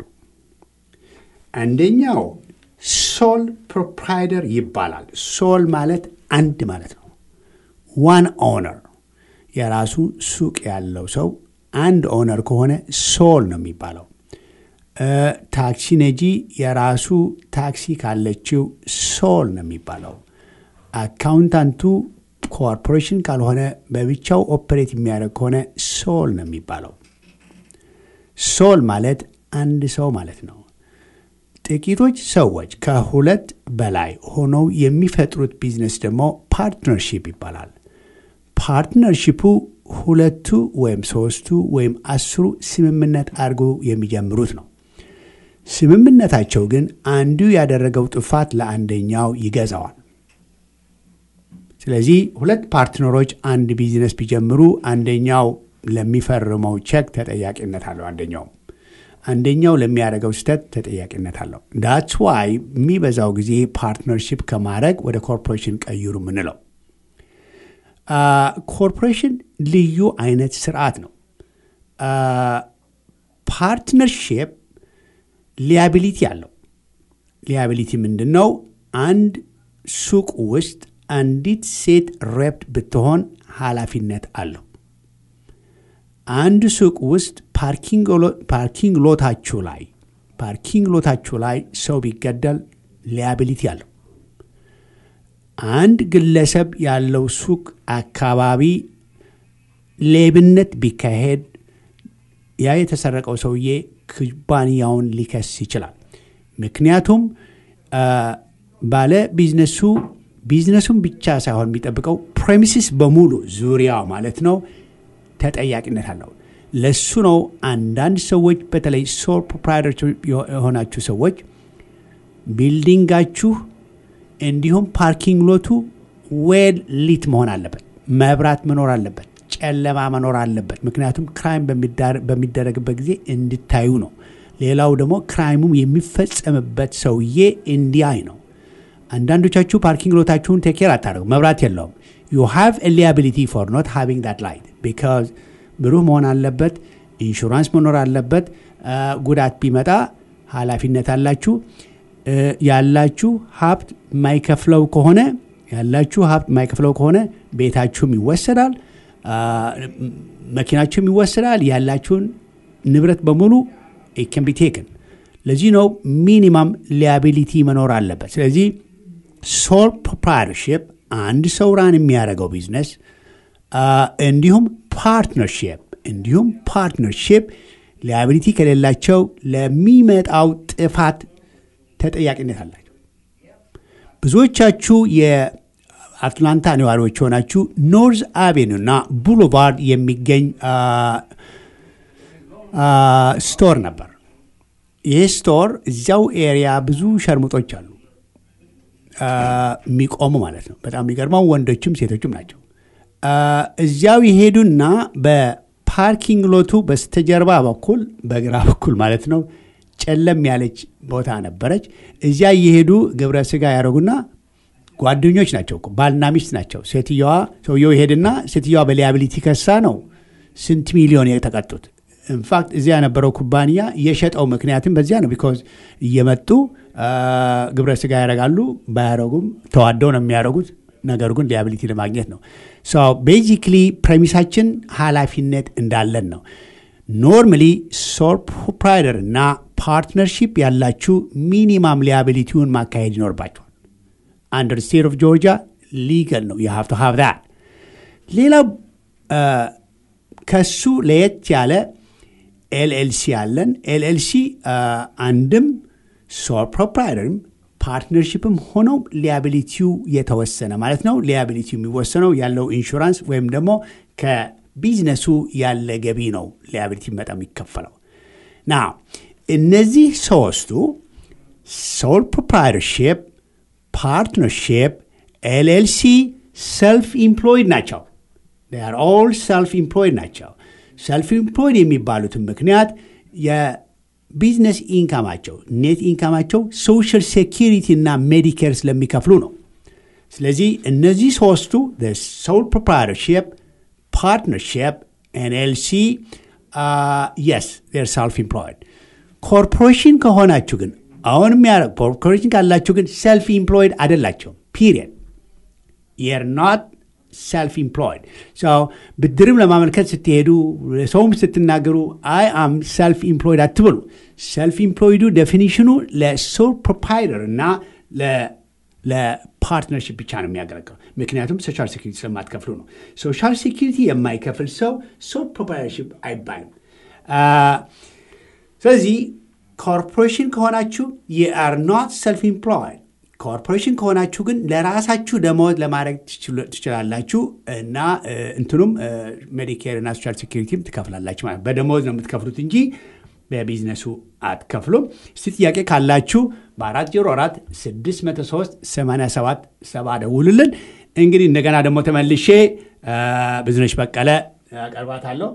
አንደኛው ሶል ፕሮፕራይደር ይባላል። ሶል ማለት አንድ ማለት ነው። ዋን ኦነር የራሱ ሱቅ ያለው ሰው አንድ ኦነር ከሆነ ሶል ነው የሚባለው። እ፣ ታክሲ ነጂ የራሱ ታክሲ ካለችው ሶል ነው የሚባለው። አካውንታንቱ ኮርፖሬሽን ካልሆነ በብቻው ኦፐሬት የሚያደርግ ከሆነ ሶል ነው የሚባለው። ሶል ማለት አንድ ሰው ማለት ነው። ጥቂቶች ሰዎች ከሁለት በላይ ሆነው የሚፈጥሩት ቢዝነስ ደግሞ ፓርትነርሺፕ ይባላል። ፓርትነርሺፑ ሁለቱ ወይም ሶስቱ ወይም አስሩ ስምምነት አድርገው የሚጀምሩት ነው። ስምምነታቸው ግን አንዱ ያደረገው ጥፋት ለአንደኛው ይገዛዋል። ስለዚህ ሁለት ፓርትነሮች አንድ ቢዝነስ ቢጀምሩ አንደኛው ለሚፈርመው ቼክ ተጠያቂነት አለው። አንደኛው አንደኛው ለሚያደርገው ስህተት ተጠያቂነት አለው። ዳትስ ዋይ የሚበዛው ጊዜ ፓርትነርሺፕ ከማድረግ ወደ ኮርፖሬሽን ቀይሩ ምንለው። ኮርፖሬሽን ልዩ አይነት ስርዓት ነው። ፓርትነርሺፕ ሊያቢሊቲ አለው። ሊያቢሊቲ ምንድን ነው? አንድ ሱቅ ውስጥ አንዲት ሴት ሬፕት ብትሆን ኃላፊነት አለው። አንድ ሱቅ ውስጥ ፓርኪንግ ሎታችሁ ላይ ፓርኪንግ ሎታችሁ ላይ ሰው ቢገደል ሊያቢሊቲ አለው። አንድ ግለሰብ ያለው ሱቅ አካባቢ ሌብነት ቢካሄድ ያ የተሰረቀው ሰውዬ ኩባንያውን ሊከስ ይችላል። ምክንያቱም ባለ ቢዝነሱ ቢዝነሱን ብቻ ሳይሆን የሚጠብቀው ፕሬሚሲስ በሙሉ ዙሪያው ማለት ነው ተጠያቂነት አለው። ለሱ ነው አንዳንድ ሰዎች በተለይ ሶል ፕሮፕራይተር የሆናችሁ ሰዎች ቢልዲንጋችሁ እንዲሁም ፓርኪንግ ሎቱ ዌል ሊት መሆን አለበት። መብራት መኖር አለበት። ጨለማ መኖር አለበት። ምክንያቱም ክራይም በሚደረግበት ጊዜ እንድታዩ ነው። ሌላው ደግሞ ክራይሙም የሚፈጸምበት ሰውዬ እንዲያይ ነው። አንዳንዶቻችሁ ፓርኪንግ ሎታችሁን ቴኬር አታደርጉ፣ መብራት የለውም። ዩ ሃቭ ሊያቢሊቲ ፎር ኖት ሃቪንግ ዳት ላይት ቢካዝ ብሩህ መሆን አለበት። ኢንሹራንስ መኖር አለበት። ጉዳት ቢመጣ ኃላፊነት አላችሁ። ያላችሁ ሀብት የማይከፍለው ከሆነ ያላችሁ ሀብት የማይከፍለው ከሆነ ቤታችሁም ይወሰዳል፣ መኪናችሁም ይወሰዳል። ያላችሁን ንብረት በሙሉ ከን ቢ ቴክን። ለዚህ ነው ሚኒማም ሊያቢሊቲ መኖር አለበት። ስለዚህ ሶል ፕሮፕራይተርሽፕ አንድ ሰው ራን የሚያደርገው ቢዝነስ እንዲሁም ፓርትነርሽፕ እንዲሁም ፓርትነርሽፕ ሊያቢሊቲ ከሌላቸው ለሚመጣው ጥፋት ተጠያቂነት አላቸው። ብዙዎቻችሁ የአትላንታ ነዋሪዎች የሆናችሁ ኖርዝ አቬኒው እና ቡሎቫርድ የሚገኝ ስቶር ነበር። ይህ ስቶር እዚያው ኤሪያ ብዙ ሸርሙጦች አሉ የሚቆሙ ማለት ነው። በጣም የሚገርመው ወንዶችም ሴቶችም ናቸው። እዚያው የሄዱና በፓርኪንግ ሎቱ በስተጀርባ በኩል በግራ በኩል ማለት ነው ጨለም ያለች ቦታ ነበረች። እዚያ እየሄዱ ግብረ ስጋ ያደረጉና ጓደኞች ናቸው፣ ባልና ሚስት ናቸው። ሴትየዋ ሰውየው ይሄድና ሴትየዋ በሊያቢሊቲ ከሳ ነው ስንት ሚሊዮን የተቀጡት። ኢንፋክት እዚያ የነበረው ኩባንያ የሸጠው ምክንያትም በዚያ ነው። ቢኮዝ እየመጡ ግብረ ስጋ ያደርጋሉ። ባያደረጉም ተዋደው ነው የሚያደርጉት። ነገሩ ግን ሊያቢሊቲ ለማግኘት ነው። ቤዚክሊ ፕሬሚሳችን ኃላፊነት እንዳለን ነው። ኖርማሊ ሶል ፕሮፕራይተር እና ፓርትነርሺፕ ያላችሁ ሚኒማም ሊያቢሊቲውን ማካሄድ ይኖርባቸዋል። አንደር ስቴት ኦፍ ጆርጂያ ሊገል ነው የሀፍቶ ሀብ ዛት። ሌላው ከሱ ለየት ያለ ኤልኤልሲ አለን። ኤልኤልሲ አንድም ሶል ፕሮፕራይተርም ፓርትነርሽፕም ሆነው ሊያቢሊቲው የተወሰነ ማለት ነው። ሊያቢሊቲው የሚወሰነው ያለው ኢንሹራንስ ወይም ደግሞ ከቢዝነሱ ያለ ገቢ ነው ሊያቢሊቲ በጣም የሚከፈለው ና እነዚህ ሶስቱ ሶል ፕሮፕራይተርሽፕ፣ ፓርትነርሽፕ፣ ኤልኤልሲ ሰልፍ ኢምፕሎይድ ናቸው። ር ኦል ሰልፍ ኢምፕሎይድ ናቸው። ሰልፍ ኢምፕሎይድ የሚባሉትን ምክንያት የቢዝነስ ኢንካማቸው ኔት ኢንካማቸው ሶሻል ሴኪሪቲ እና ሜዲኬር ስለሚከፍሉ ነው። ስለዚህ እነዚህ ሶስቱ ሶል ፕሮፕራይተርሽፕ፣ ፓርትነርሽፕ፣ ኤንኤልሲ የስ ር ሰልፍ ኢምፕሎይድ። ኮርፖሬሽን ከሆናችሁ ግን አሁን የሚያደርግ ኮርፖሬሽን ካላችሁ ግን ሰልፍ ኢምፕሎይድ አይደላቸውም። ፒሪየድ የር ኖት ሰልፍ ኢምፕሎይድ ብድርም ለማመልከት ስትሄዱ ሰውም ስትናገሩ አይ አም ሰልፍ ኢምፕሎይድ አትብሉ። ሰልፍ ኢምፕሎይዱ ዴፊኒሽኑ ለሶል ፕሮፓይተር እና ለፓርትነርሽፕ ብቻ ነው የሚያገለግለው። ምክንያቱም ሶሻል ሴኪሪቲ ስለማትከፍሉ ነው። ሶሻል ሴኪሪቲ የማይከፍል ሰው ሶል ፕሮፓይተርሽፕ አይባልም። ስለዚህ ኮርፖሬሽን ከሆናችሁ የአር ኖት ሰልፍ ኢምፕሎይድ ኮርፖሬሽን ከሆናችሁ ግን ለራሳችሁ ደመወዝ ለማድረግ ትችላላችሁ እና እንትኑም ሜዲኬር እና ሶሻል ሴኪሪቲም ትከፍላላችሁ ማለት በደመወዝ ነው የምትከፍሉት እንጂ በቢዝነሱ አትከፍሉም። እስቲ ጥያቄ ካላችሁ በአራት ዜሮ አራት ስድስት መቶ ሶስት ሰማንያ ሰባት ሰባ ደውሉልን። እንግዲህ እንደገና ደግሞ ተመልሼ ብዙነሽ በቀለ አቀርባታለሁ።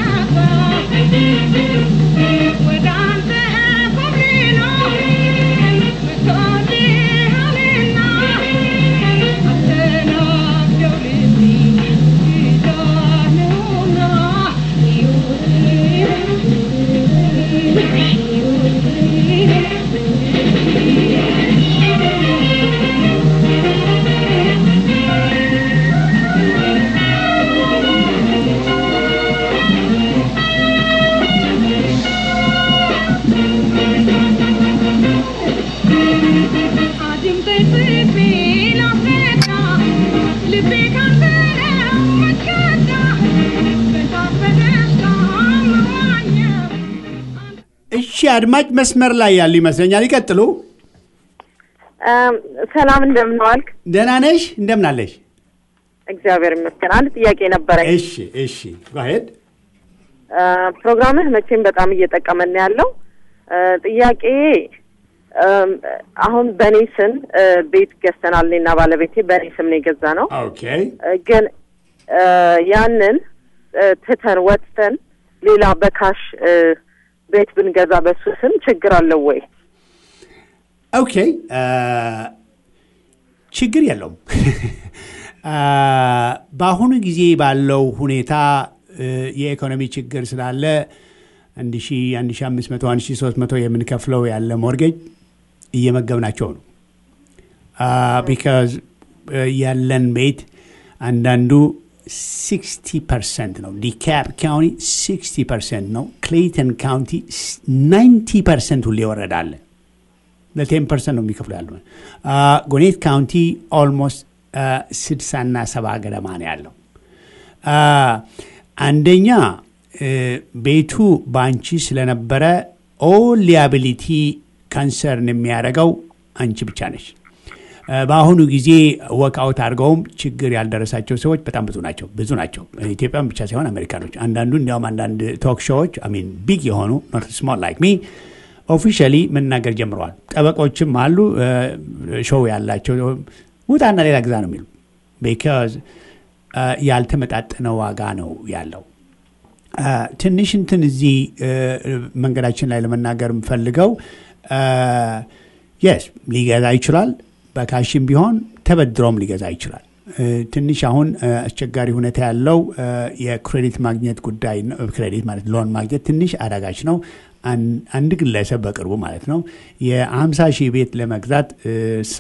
Thank you. አድማጭ መስመር ላይ ያሉ ይመስለኛል። ይቀጥሉ። ሰላም እንደምን ዋልክ? ደህና ነሽ? እንደምን አለሽ? እግዚአብሔር ይመስገን። አንድ ጥያቄ ነበረኝ። እሺ፣ እሺ፣ ጓሄድ እ፣ ፕሮግራምህ መቼም በጣም እየጠቀመን ነው ያለው። እ፣ ጥያቄ እም፣ አሁን በእኔ ስም እ፣ ቤት ገዝተናል። እኔና ባለቤቴ በእኔ ስም ነው የገዛ ነው። ኦኬ። እ፣ ግን እ፣ ያንን እ፣ ትተን ወጥተን ሌላ በካሽ እ፣ ቤት ብንገዛ በሱ ስም ችግር አለው ወይ? ኦኬ አ፣ ችግር የለውም። አ፣ በአሁኑ ጊዜ ባለው ሁኔታ እ፣ የኢኮኖሚ ችግር ስላለ አንድ ሺ አንድ ሺ አምስት መቶ አንድ ሺ ሶስት መቶ የምንከፍለው ያለ ሞርጌጅ እየመገብናቸው ነው። ቢካዝ ያለን ቤት አንዳንዱ 60 ፐርሰንት ነው። ዲካፕ ካውንቲ 60 ፐርሰንት ነው። ክሌይተን ካውንቲ 90 ፐርሰንት ሁሌ ይወረዳለ። ለቴን ፐርሰንት ነው የሚከፍሉ ያለ። ጎኔት ካውንቲ ኦልሞስት ስድሳና ሰባ ገደማ ነው ያለው። አ፣ አንደኛ እ፣ ቤቱ በአንቺ ስለነበረ ኦል ሊያቢሊቲ ካንሰርን የሚያደርገው አንቺ ብቻ ነች። እ፣ በአሁኑ ጊዜ ወክአውት አድርገውም ችግር ያልደረሳቸው ሰዎች በጣም ብዙ ናቸው ብዙ ናቸው። ኢትዮጵያን ብቻ ሳይሆን አሜሪካኖች። አንዳንዱ እንዲያውም አንዳንድ ቶክ ሾዎች ሚን ቢግ የሆኑ ስሞል ላይክ ሚ ኦፊሻሊ መናገር ጀምረዋል። ጠበቆችም አሉ እ፣ ሾው ያላቸው ውጣና ሌላ ግዛ ነው የሚሉ ቢካዝ ያልተመጣጠነ ዋጋ ነው ያለው። አ፣ ትንሽ እንትን እዚህ እ፣ መንገዳችን ላይ ለመናገር የምፈልገው የስ ሊገዛ ይችላል። በካሽም ቢሆን ተበድሮም ሊገዛ ይችላል። እ፣ ትንሽ አሁን እ፣ አስቸጋሪ ሁኔታ ያለው እ፣ የክሬዲት ማግኘት ጉዳይ ነው። ክሬዲት ማለት ሎን ማግኘት ትንሽ አዳጋች ነው። አን- አንድ ግለሰብ በቅርቡ ማለት ነው የ50 ሺህ ቤት ለመግዛት እ፣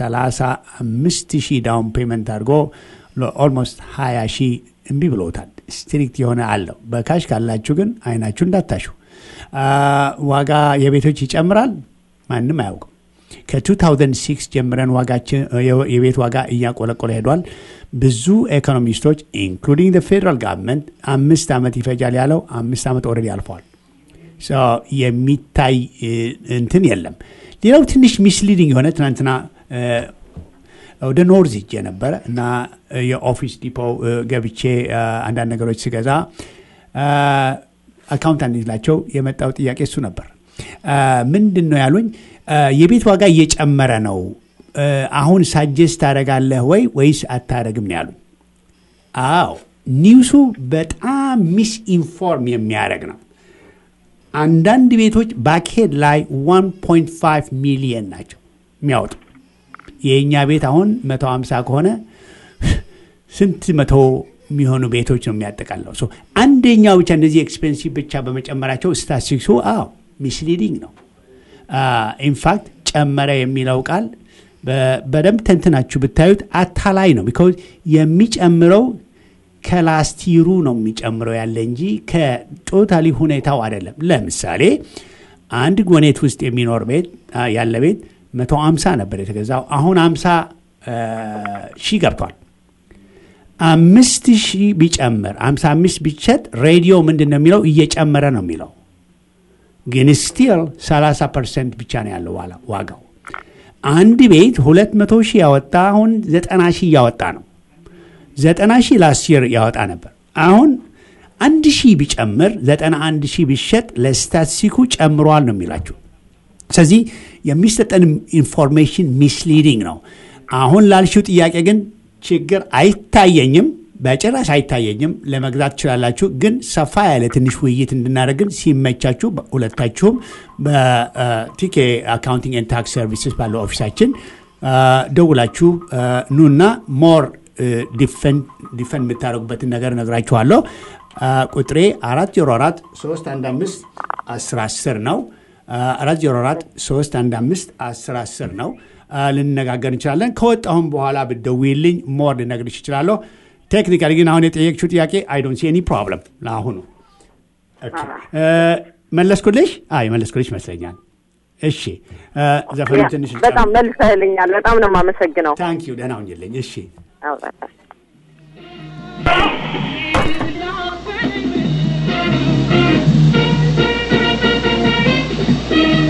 35 ሺህ ዳውን ፔመንት አድርጎ ኦልሞስት 20 ሺህ እምቢ ብሎታል። ስትሪክት የሆነ አለው። በካሽ ካላችሁ ግን አይናችሁ እንዳታሹ። አ፣ ዋጋ የቤቶች ይጨምራል፣ ማንም አያውቅም። ከ2006 ጀምረን ዋጋችን የቤት ዋጋ እያቆለቆለ ሄዷል። ብዙ ኢኮኖሚስቶች ኢንክሉዲንግ ፌደራል ጋቨርንመንት አምስት ዓመት ይፈጃል ያለው አምስት ዓመት ኦልሬዲ አልፈዋል። ሶ የሚታይ እ፣ እንትን የለም። ሌላው ትንሽ ሚስሊዲንግ የሆነ ትናንትና እ፣ ወደ ኖርዝ ሄጄ ነበረ እና እ፣ የኦፊስ ዲፖ እ፣ ገብቼ እ፣ አንዳንድ ነገሮች ስገዛ እ፣ አካውንታንት ላቸው የመጣው ጥያቄ እሱ ነበር። እ፣ ምንድን ነው ያሉኝ? እ፣ የቤት ዋጋ እየጨመረ ነው እ፣ አሁን ሳጀስት ታደርጋለህ ወይ ወይስ አታደርግም ነው ያሉኝ። አዎ ኒውሱ በጣም ሚስ ኢንፎርም የሚያደርግ ነው። አንዳንድ ቤቶች ባክሄድ ላይ 1.5 ሚሊየን ናቸው የሚያወጡ። የእኛ ቤት አሁን 150 ከሆነ ስንት መቶ የሚሆኑ ቤቶች ነው የሚያጠቃለው። ሶ አንደኛው ብቻ እንደዚህ ኤክስፔንሲቭ ብቻ በመጨመራቸው ስታቲስቲክሱ አዎ ሚስሊዲንግ ነው። ኢንፋክት ጨመረ የሚለው ቃል በ- በደንብ ተንትናችሁ ብታዩት አታላይ ነው። ቢካዝ የሚጨምረው ከላስቲሩ ነው የሚጨምረው ያለ እንጂ ከቶታሊ ሁኔታው አይደለም። ለምሳሌ አንድ ጎኔት ውስጥ የሚኖር ቤት አ፣ ያለ ቤት መቶ አምሳ ነበር የተገዛው አሁን አምሳ ሺህ ገብቷል። አምስት ሺህ ቢጨምር አምሳ አምስት ቢሸጥ ሬዲዮ ምንድን ነው የሚለው እየጨመረ ነው የሚለው ግን ስቲል 30 ፐርሰንት ብቻ ነው ያለው ዋላ- ዋጋው። አንድ ቤት ሁለት መቶ ሺህ ያወጣ አሁን ዘጠና ሺህ እያወጣ ነው። ዘጠና ሺህ ላስት ያወጣ ነበር። አሁን አንድ ሺህ ቢጨምር ዘጠና አንድ ሺህ ቢሸጥ ለስታቲስቲኩ ጨምሯል ነው የሚላችሁ። ስለዚህ የሚሰጠን ኢንፎርሜሽን ሚስሊዲንግ ነው። አሁን ላልሽው ጥያቄ ግን ችግር አይታየኝም፣ በጭራሽ አይታየኝም። ለመግዛት ትችላላችሁ፣ ግን ሰፋ ያለ ትንሽ ውይይት እንድናደርግን ሲመቻችሁ ሁለታችሁም በቲኬ አካውንቲንግ ኤንድ ታክስ ሰርቪስስ ባለው ኦፊሳችን አ፣ ደውላችሁ አ፣ ኑና ሞር ዲፈን የምታደርጉበትን ነገር ነግራችኋለሁ። አ፣ ቁጥሬ አራት ዜሮ አራት ሶስት አንድ አምስት አስር አስር ነው። አራት ዜሮ አራት ሶስት አንድ አምስት አስር አስር ነው። አ፣ ልንነጋገር እንችላለን። ከወጣሁም በኋላ ብትደውይልኝ ሞር ልነግርሽ እችላለሁ። ቴክኒካሊ ግን አሁን የጠየቅሽው ጥያቄ አይ ዶንት ሲ ኤኒ ፕሮብለም ለአሁኑ። ኦኬ፣ እ፣ መለስኩልሽ? አይ መለስኩልሽ ይመስለኛል። እሺ፣ እ፣ ዘፈኑ ትንሽ በጣም መልሰህልኛል። በጣም ነው የማመሰግነው። ታንክ ዩ። ደህና ሁኝልኝ። እሺ አዎ። Thank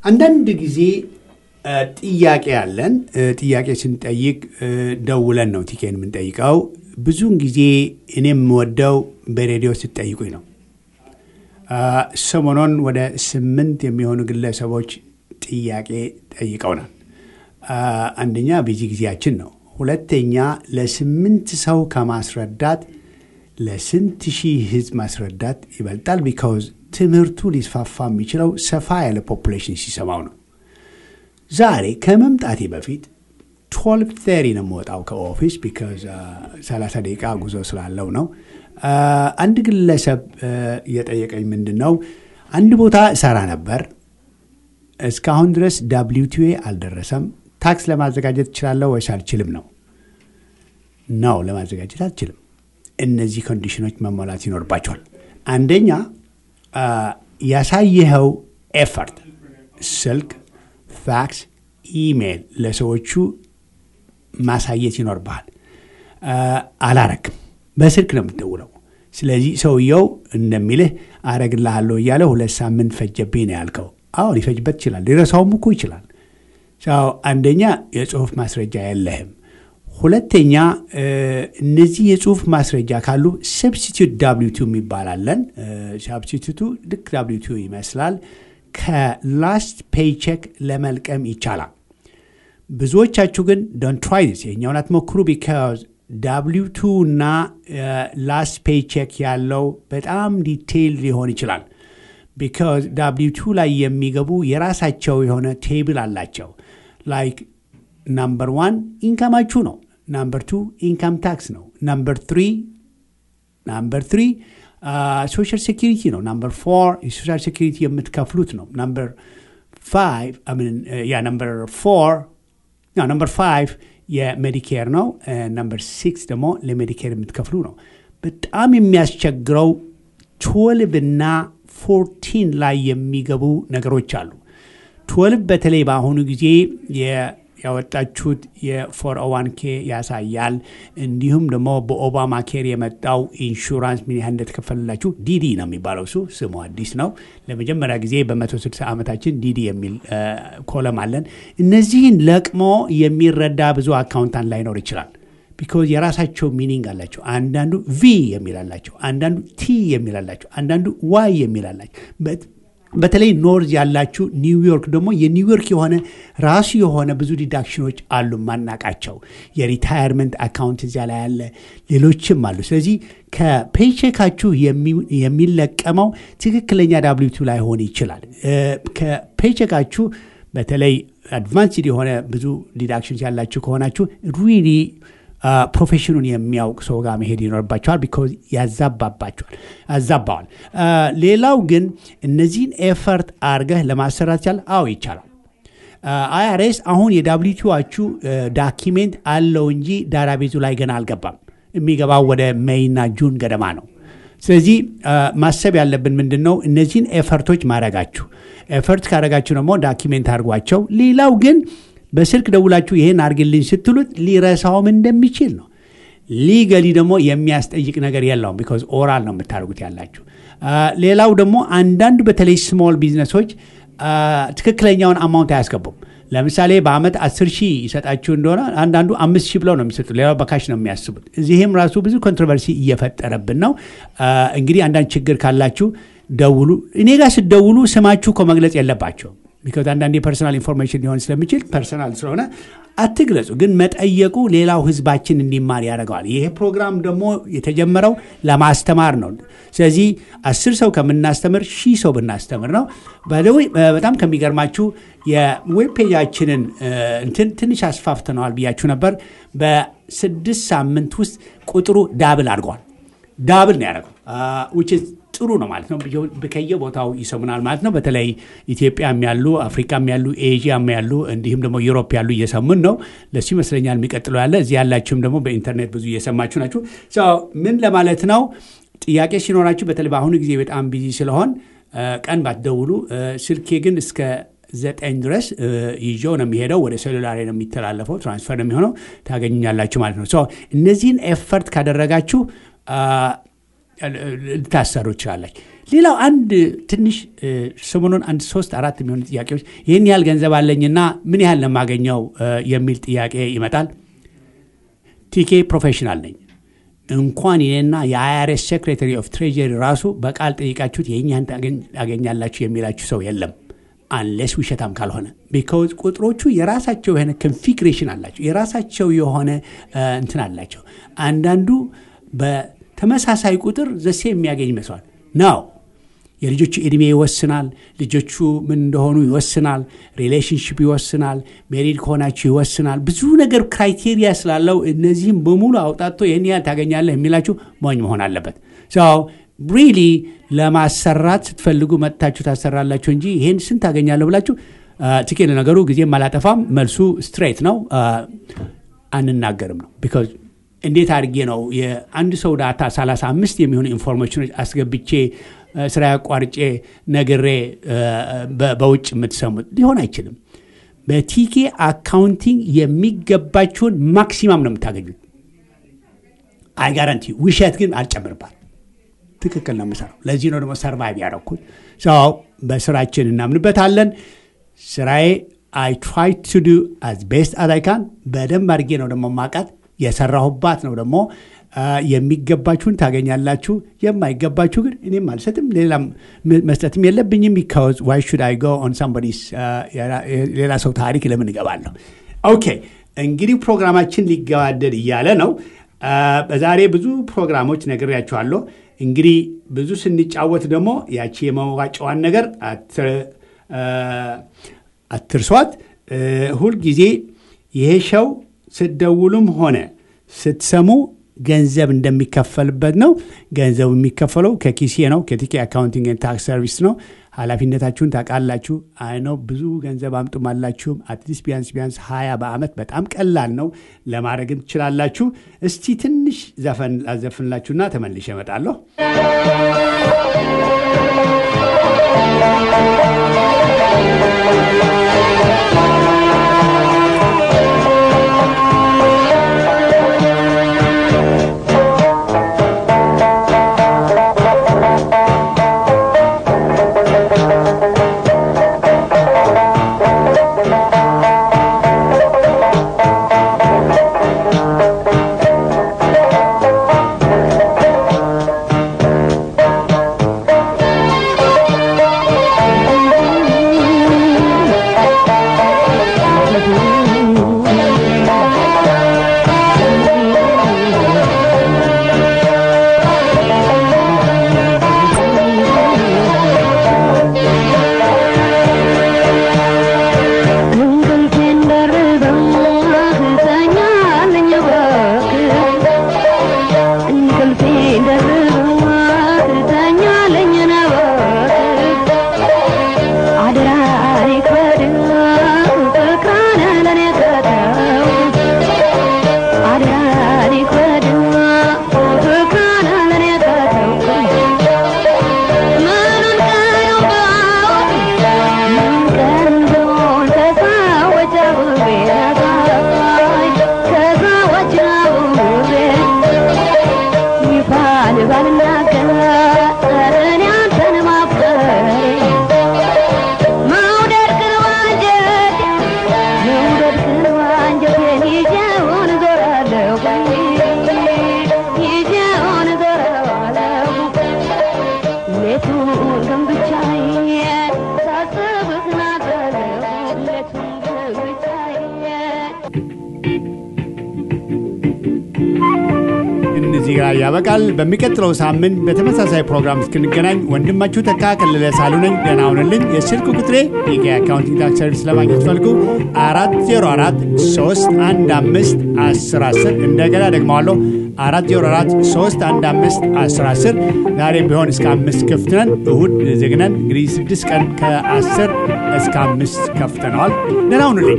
አንዳንድ ጊዜ እ፣ ጥያቄ አለን። እ፣ ጥያቄ ስንጠይቅ እ፣ ደውለን ነው ቲኬን የምንጠይቀው። ብዙውን ጊዜ እኔ የምወደው በሬዲዮ ስትጠይቁኝ ነው። አ፣ ሰሞኑን ወደ ስምንት የሚሆኑ ግለሰቦች ጥያቄ ጠይቀውናል። አ፣ አንደኛ ቢዚ ጊዜያችን ነው። ሁለተኛ ለስምንት ሰው ከማስረዳት ለስንት ሺህ ህዝብ ማስረዳት ይበልጣል። ቢካውዝ ትምህርቱ ሊስፋፋ የሚችለው ሰፋ ያለ ፖፑሌሽን ሲሰማው ነው። ዛሬ ከመምጣቴ በፊት ቶልቭ ተሪ ነው የምወጣው ከኦፊስ ቢካዝ ሰላሳ ደቂቃ ጉዞ ስላለው ነው። አ፣ አንድ ግለሰብ አ፣ እየጠየቀኝ ምንድን ነው አንድ ቦታ እሰራ ነበር እስካሁን ድረስ ዳብሊው ቲኤ አልደረሰም። ታክስ ለማዘጋጀት እችላለሁ ወይስ አልችልም ነው? ነው ለማዘጋጀት አልችልም። እነዚህ ኮንዲሽኖች መሟላት ይኖርባቸዋል። አንደኛ አ፣ ያሳየኸው ኤፈርት ስልክ፣ ፋክስ፣ ኢሜይል ለሰዎቹ ማሳየት ይኖርብሃል። አ፣ አላረግም፣ በስልክ ነው የምትደውለው። ስለዚህ ሰውየው እንደሚልህ አረግልሃለሁ እያለ ሁለት ሳምንት ፈጀብኝ ነው ያልከው። አዎ ሊፈጅበት ይችላል፣ ሊረሳውም እኮ ይችላል። ሰው አንደኛ የጽሁፍ ማስረጃ የለህም። ሁለተኛ እ፣ እነዚህ የጽሁፍ ማስረጃ ካሉ ሰብስቲቱት ዳብሊቱ የሚባላለን ሰብስቲቱቱ ልክ ዳብሊቱ ይመስላል። ከላስት ፔይቼክ ለመልቀም ይቻላል። ብዙዎቻችሁ ግን ዶንት ትራይ ዲስ የኛውን አትሞክሩ ቢካዝ ዳብሊው ቱ እና ላስት ፔይቼክ ያለው በጣም ዲቴይል ሊሆን ይችላል። ቢካዝ ዳብሊው ቱ ላይ የሚገቡ የራሳቸው የሆነ ቴብል አላቸው። ላይክ ናምበር ዋን ኢንካማችሁ ነው። ናምበር ቱ ኢንካም ታክስ ነው። ናምበር ትሪ ናምበር ትሪ ሶሻል ሴኪሪቲ ነው። ናምበር ፎር የሶሻል ሴኪሪቲ የምትከፍሉት ነው። ናምበር ፋይቭ ያ ናምበር ፎር ናምበር ፋይቭ የሜዲኬር ነው። ናምበር ሲክስ ደግሞ ለሜዲኬር የምትከፍሉ ነው። በጣም የሚያስቸግረው ትወልቭ እና ፎርቲን ላይ የሚገቡ ነገሮች አሉ። ትወልቭ በተለይ በአሁኑ ጊዜ የ- ያወጣችሁት የፎር ዋን ኬ ያሳያል። እንዲሁም ደግሞ በኦባማ ኬር የመጣው ኢንሹራንስ ምን ያህል እንደተከፈለላችሁ ዲዲ ነው የሚባለው። እሱ ስሙ አዲስ ነው። ለመጀመሪያ ጊዜ በ160 ዓመታችን ዲዲ የሚል እ፣ ኮለም አለን። እነዚህን ለቅሞ የሚረዳ ብዙ አካውንታንት ላይኖር ይችላል። ቢኮዝ የራሳቸው ሚኒንግ አላቸው። አንዳንዱ ቪ የሚል አላቸው፣ አንዳንዱ ቲ የሚል አላቸው፣ አንዳንዱ ዋይ የሚል አላቸው። በት- በተለይ ኖርዝ ያላችሁ ኒውዮርክ ደግሞ የኒውዮርክ የሆነ ራሱ የሆነ ብዙ ዲዳክሽኖች አሉ ማናቃቸው። የሪታየርመንት አካውንት እዚያ ላይ ያለ ሌሎችም አሉ። ስለዚህ ከፔቼካችሁ የሚ- የሚለቀመው ትክክለኛ ዳብሊቱ ላይሆን ይችላል። እ፣ ከፔቼካችሁ በተለይ አድቫንስድ የሆነ ብዙ ዲዳክሽንስ ያላችሁ ከሆናችሁ ሪሊ ፕሮፌሽኑን የሚያውቅ ሰው ጋር መሄድ ይኖርባቸዋል። ቢኮዝ ያዛባባቸዋል ያዛባዋል። አ፣ ሌላው ግን እነዚህን ኤፈርት አርገህ ለማሰራት ይቻላል? አዎ ይቻላል። አይአርኤስ አሁን የዳብሊቲዋችሁ ዳኪሜንት አለው እንጂ ዳራቤቱ ላይ ገና አልገባም። የሚገባው ወደ ሜይና ጁን ገደማ ነው። ስለዚህ አ፣ ማሰብ ያለብን ምንድን ነው? እነዚህን ኤፈርቶች ማድረጋችሁ ኤፈርት ካደረጋችሁ ደግሞ ዳኪሜንት አድርጓቸው። ሌላው ግን በስልክ ደውላችሁ ይሄን አድርግልኝ ስትሉት ሊረሳውም እንደሚችል ነው። ሊገሊ ደግሞ የሚያስጠይቅ ነገር የለውም። ቢኮዝ ኦራል ነው የምታደርጉት ያላችሁ። አ፣ ሌላው ደግሞ አንዳንድ በተለይ ስሞል ቢዝነሶች አ፣ ትክክለኛውን አማውንት አያስገቡም። ለምሳሌ በአመት አስር ሺህ ይሰጣችሁ እንደሆነ አንዳንዱ አምስት ሺህ ብለው ነው የሚሰጡት። ሌላው በካሽ ነው የሚያስቡት። እዚህም ራሱ ብዙ ኮንትሮቨርሲ እየፈጠረብን ነው። አ፣ እንግዲህ አንዳንድ ችግር ካላችሁ ደውሉ። እኔ ጋር ስትደውሉ ስማችሁ እኮ መግለጽ የለባቸውም። ቢካዝ አንዳንድ የፐርሰናል ኢንፎርሜሽን ሊሆን ስለሚችል ፐርሰናል ስለሆነ አትግለጹ። ግን መጠየቁ ሌላው ህዝባችን እንዲማር ያደርገዋል። ይሄ ፕሮግራም ደግሞ የተጀመረው ለማስተማር ነው። ስለዚህ አስር ሰው ከምናስተምር ሺህ ሰው ብናስተምር ነው። ባይዘዌ በጣም ከሚገርማችሁ የዌብ ፔጃችንን እንትን ትንሽ አስፋፍተነዋል ብያችሁ ነበር። በስድስት ሳምንት ውስጥ ቁጥሩ ዳብል አድርገዋል። ዳብል ነው ያደረገው ውጭ ጥሩ ነው ማለት ነው። ከየቦታው ይሰሙናል ማለት ነው። በተለይ ኢትዮጵያም ያሉ አፍሪካም ያሉ ኤዥያም ያሉ እንዲሁም ደግሞ ዩሮፕ ያሉ እየሰሙን ነው። ለሱ ይመስለኛል የሚቀጥለው ያለ እዚህ ያላችሁም ደግሞ በኢንተርኔት ብዙ እየሰማችሁ ናችሁ። ምን ለማለት ነው? ጥያቄ ሲኖራችሁ በተለይ በአሁኑ ጊዜ በጣም ቢዚ ስለሆን ቀን ባትደውሉ፣ ስልኬ ግን እስከ ዘጠኝ ድረስ ይዤው ነው የሚሄደው። ወደ ሴሉላሪ ነው የሚተላለፈው፣ ትራንስፈር ነው የሚሆነው። ታገኙኛላችሁ ማለት ነው። እነዚህን ኤፈርት ካደረጋችሁ ልታሰሩ ይችላላች። ሌላው አንድ ትንሽ እ፣ ሰሞኑን አንድ ሶስት አራት የሚሆኑ ጥያቄዎች ይህን ያህል ገንዘብ አለኝና ምን ያህል ለማገኘው የሚል ጥያቄ ይመጣል። ቲኬ ፕሮፌሽናል ነኝ። እንኳን ይህና የአይአርኤስ ሴክሬታሪ ኦፍ ትሬጀሪ ራሱ በቃል ጠይቃችሁት የእኛን ታገኛላችሁ የሚላችሁ ሰው የለም አንሌስ ውሸታም ካልሆነ ቢካውዝ ቁጥሮቹ የራሳቸው የሆነ ኮንፊግሬሽን አላቸው የራሳቸው የሆነ እ፣ እንትን አላቸው አንዳንዱ በተመሳሳይ ቁጥር ዘሴ የሚያገኝ ይመስሏል ነው የልጆቹ ዕድሜ ይወስናል ልጆቹ ምን እንደሆኑ ይወስናል ሪሌሽንሽፕ ይወስናል ሜሪድ ከሆናችሁ ይወስናል ብዙ ነገር ክራይቴሪያ ስላለው እነዚህም በሙሉ አውጣቶ ይህን ያህል ታገኛለህ የሚላችሁ ሞኝ መሆን አለበት ሰው ሪሊ ለማሰራት ስትፈልጉ መጥታችሁ ታሰራላችሁ እንጂ ይህን ስንት ታገኛለሁ ብላችሁ ትኬት ለነገሩ ጊዜም አላጠፋም መልሱ ስትሬት ነው አ፣ አንናገርም ነው ቢካዝ እንዴት አድርጌ ነው የአንድ ሰው ዳታ 35 የሚሆኑ ኢንፎርሜሽኖች አስገብቼ አ፣ ስራ ያቋርጬ ነግሬ አ፣ በ- በውጭ የምትሰሙት ሊሆን አይችልም በቲኬ አካውንቲንግ የሚገባችሁን ማክሲማም ነው የምታገኙት አይ ጋራንቲ ውሸት ግን አልጨምርባት ትክክል ነው የምሰራው ለዚህ ነው ደግሞ ሰርቫይቭ ያደረኩት ሰው በስራችን እናምንበታለን ስራዬ አይ ትራይ ቱ ዱ አዝ ቤስት አዝ አይ ካን በደንብ አድርጌ ነው ደግሞ ማቃት የሰራሁባት ነው ደግሞ አ፣ የሚገባችሁን ታገኛላችሁ የማይገባችሁ ግን እኔም አልሰጥም ሌላም ም- መስጠትም የለብኝም ቢካዝ ዋይ ሹድ አይ ጎ ኦን ሳምቦዲስ ሌላ ሰው ታሪክ ለምን እገባለሁ ኦኬ እንግዲህ ፕሮግራማችን ሊገባደድ እያለ ነው አ፣ በዛሬ ብዙ ፕሮግራሞች ነግሬያችኋለሁ እንግዲህ ብዙ ስንጫወት ደግሞ ያቺ የመዋጫዋን ነገር አት- አ፣ አትርሷት እ፣ ሁልጊዜ ይሄ ሸው ስትደውሉም ሆነ ስትሰሙ ገንዘብ እንደሚከፈልበት ነው ገንዘቡ የሚከፈለው ከኪሴ ነው ከቲኬ አካውንቲንግ ኤንድ ታክስ ሰርቪስ ነው ኃላፊነታችሁን ታውቃላችሁ አይ ነው ብዙ ገንዘብ አምጡም አላችሁም አትሊስት ቢያንስ ቢያንስ ሀያ በአመት በጣም ቀላል ነው ለማድረግም ትችላላችሁ እስቲ ትንሽ ዘፈን ላዘፍንላችሁና ተመልሼ እመጣለሁ እንቅልፌን ደርበው ትተኛለኝ እባክህ እንቅልፌን ደርበው ትተኛለኝ እባክህ አደራ ይክበድ ፍቅራን ለኔ ከተው አደራ ይክበድ ፍቅራን ለኔ ከተው ምኑን ቀረው ምን ቀን ቢሆን ከሰዎች አብሬ ነጋይ ከሰዎች አብሬ ይፋ ልባልናገር እኔ አንተን ማፍቀሬ መውደድክን ዋንጀት መውደድክን ዋንጀቴን ይዤውን ዞራለሁ ይዤውን ዞራለሁ ሌቱን ግን ብቻዬን ሳስብህ ናገረው ሌቱን ግን ብቻዬን እነዚህ ጋር ያበቃል በሚቀጥለው ሳምንት በተመሳሳይ ፕሮግራም እስክንገናኝ ወንድማችሁ ተካ ከለለ ሳሉ ነኝ ደህና ሁንልኝ የስልክ ቁጥሬ የጌ አካውንቲንግ ታክስ ሰርቪስ ለማግኘት ፈልጉ አራት ዜሮ አራት ሶስት አንድ አምስት አስር አስር እንደገና ደግመዋለሁ አራት ዜሮ አራት ሶስት አንድ አምስት አስር አስር ዛሬም ቢሆን እስከ አምስት ክፍት ነን እሁድ ዝግ ነን እንግዲህ ስድስት ቀን ከአስር እስከ አምስት ከፍተነዋል ደህና ሁኑልኝ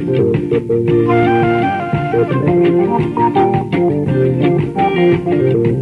Thank you.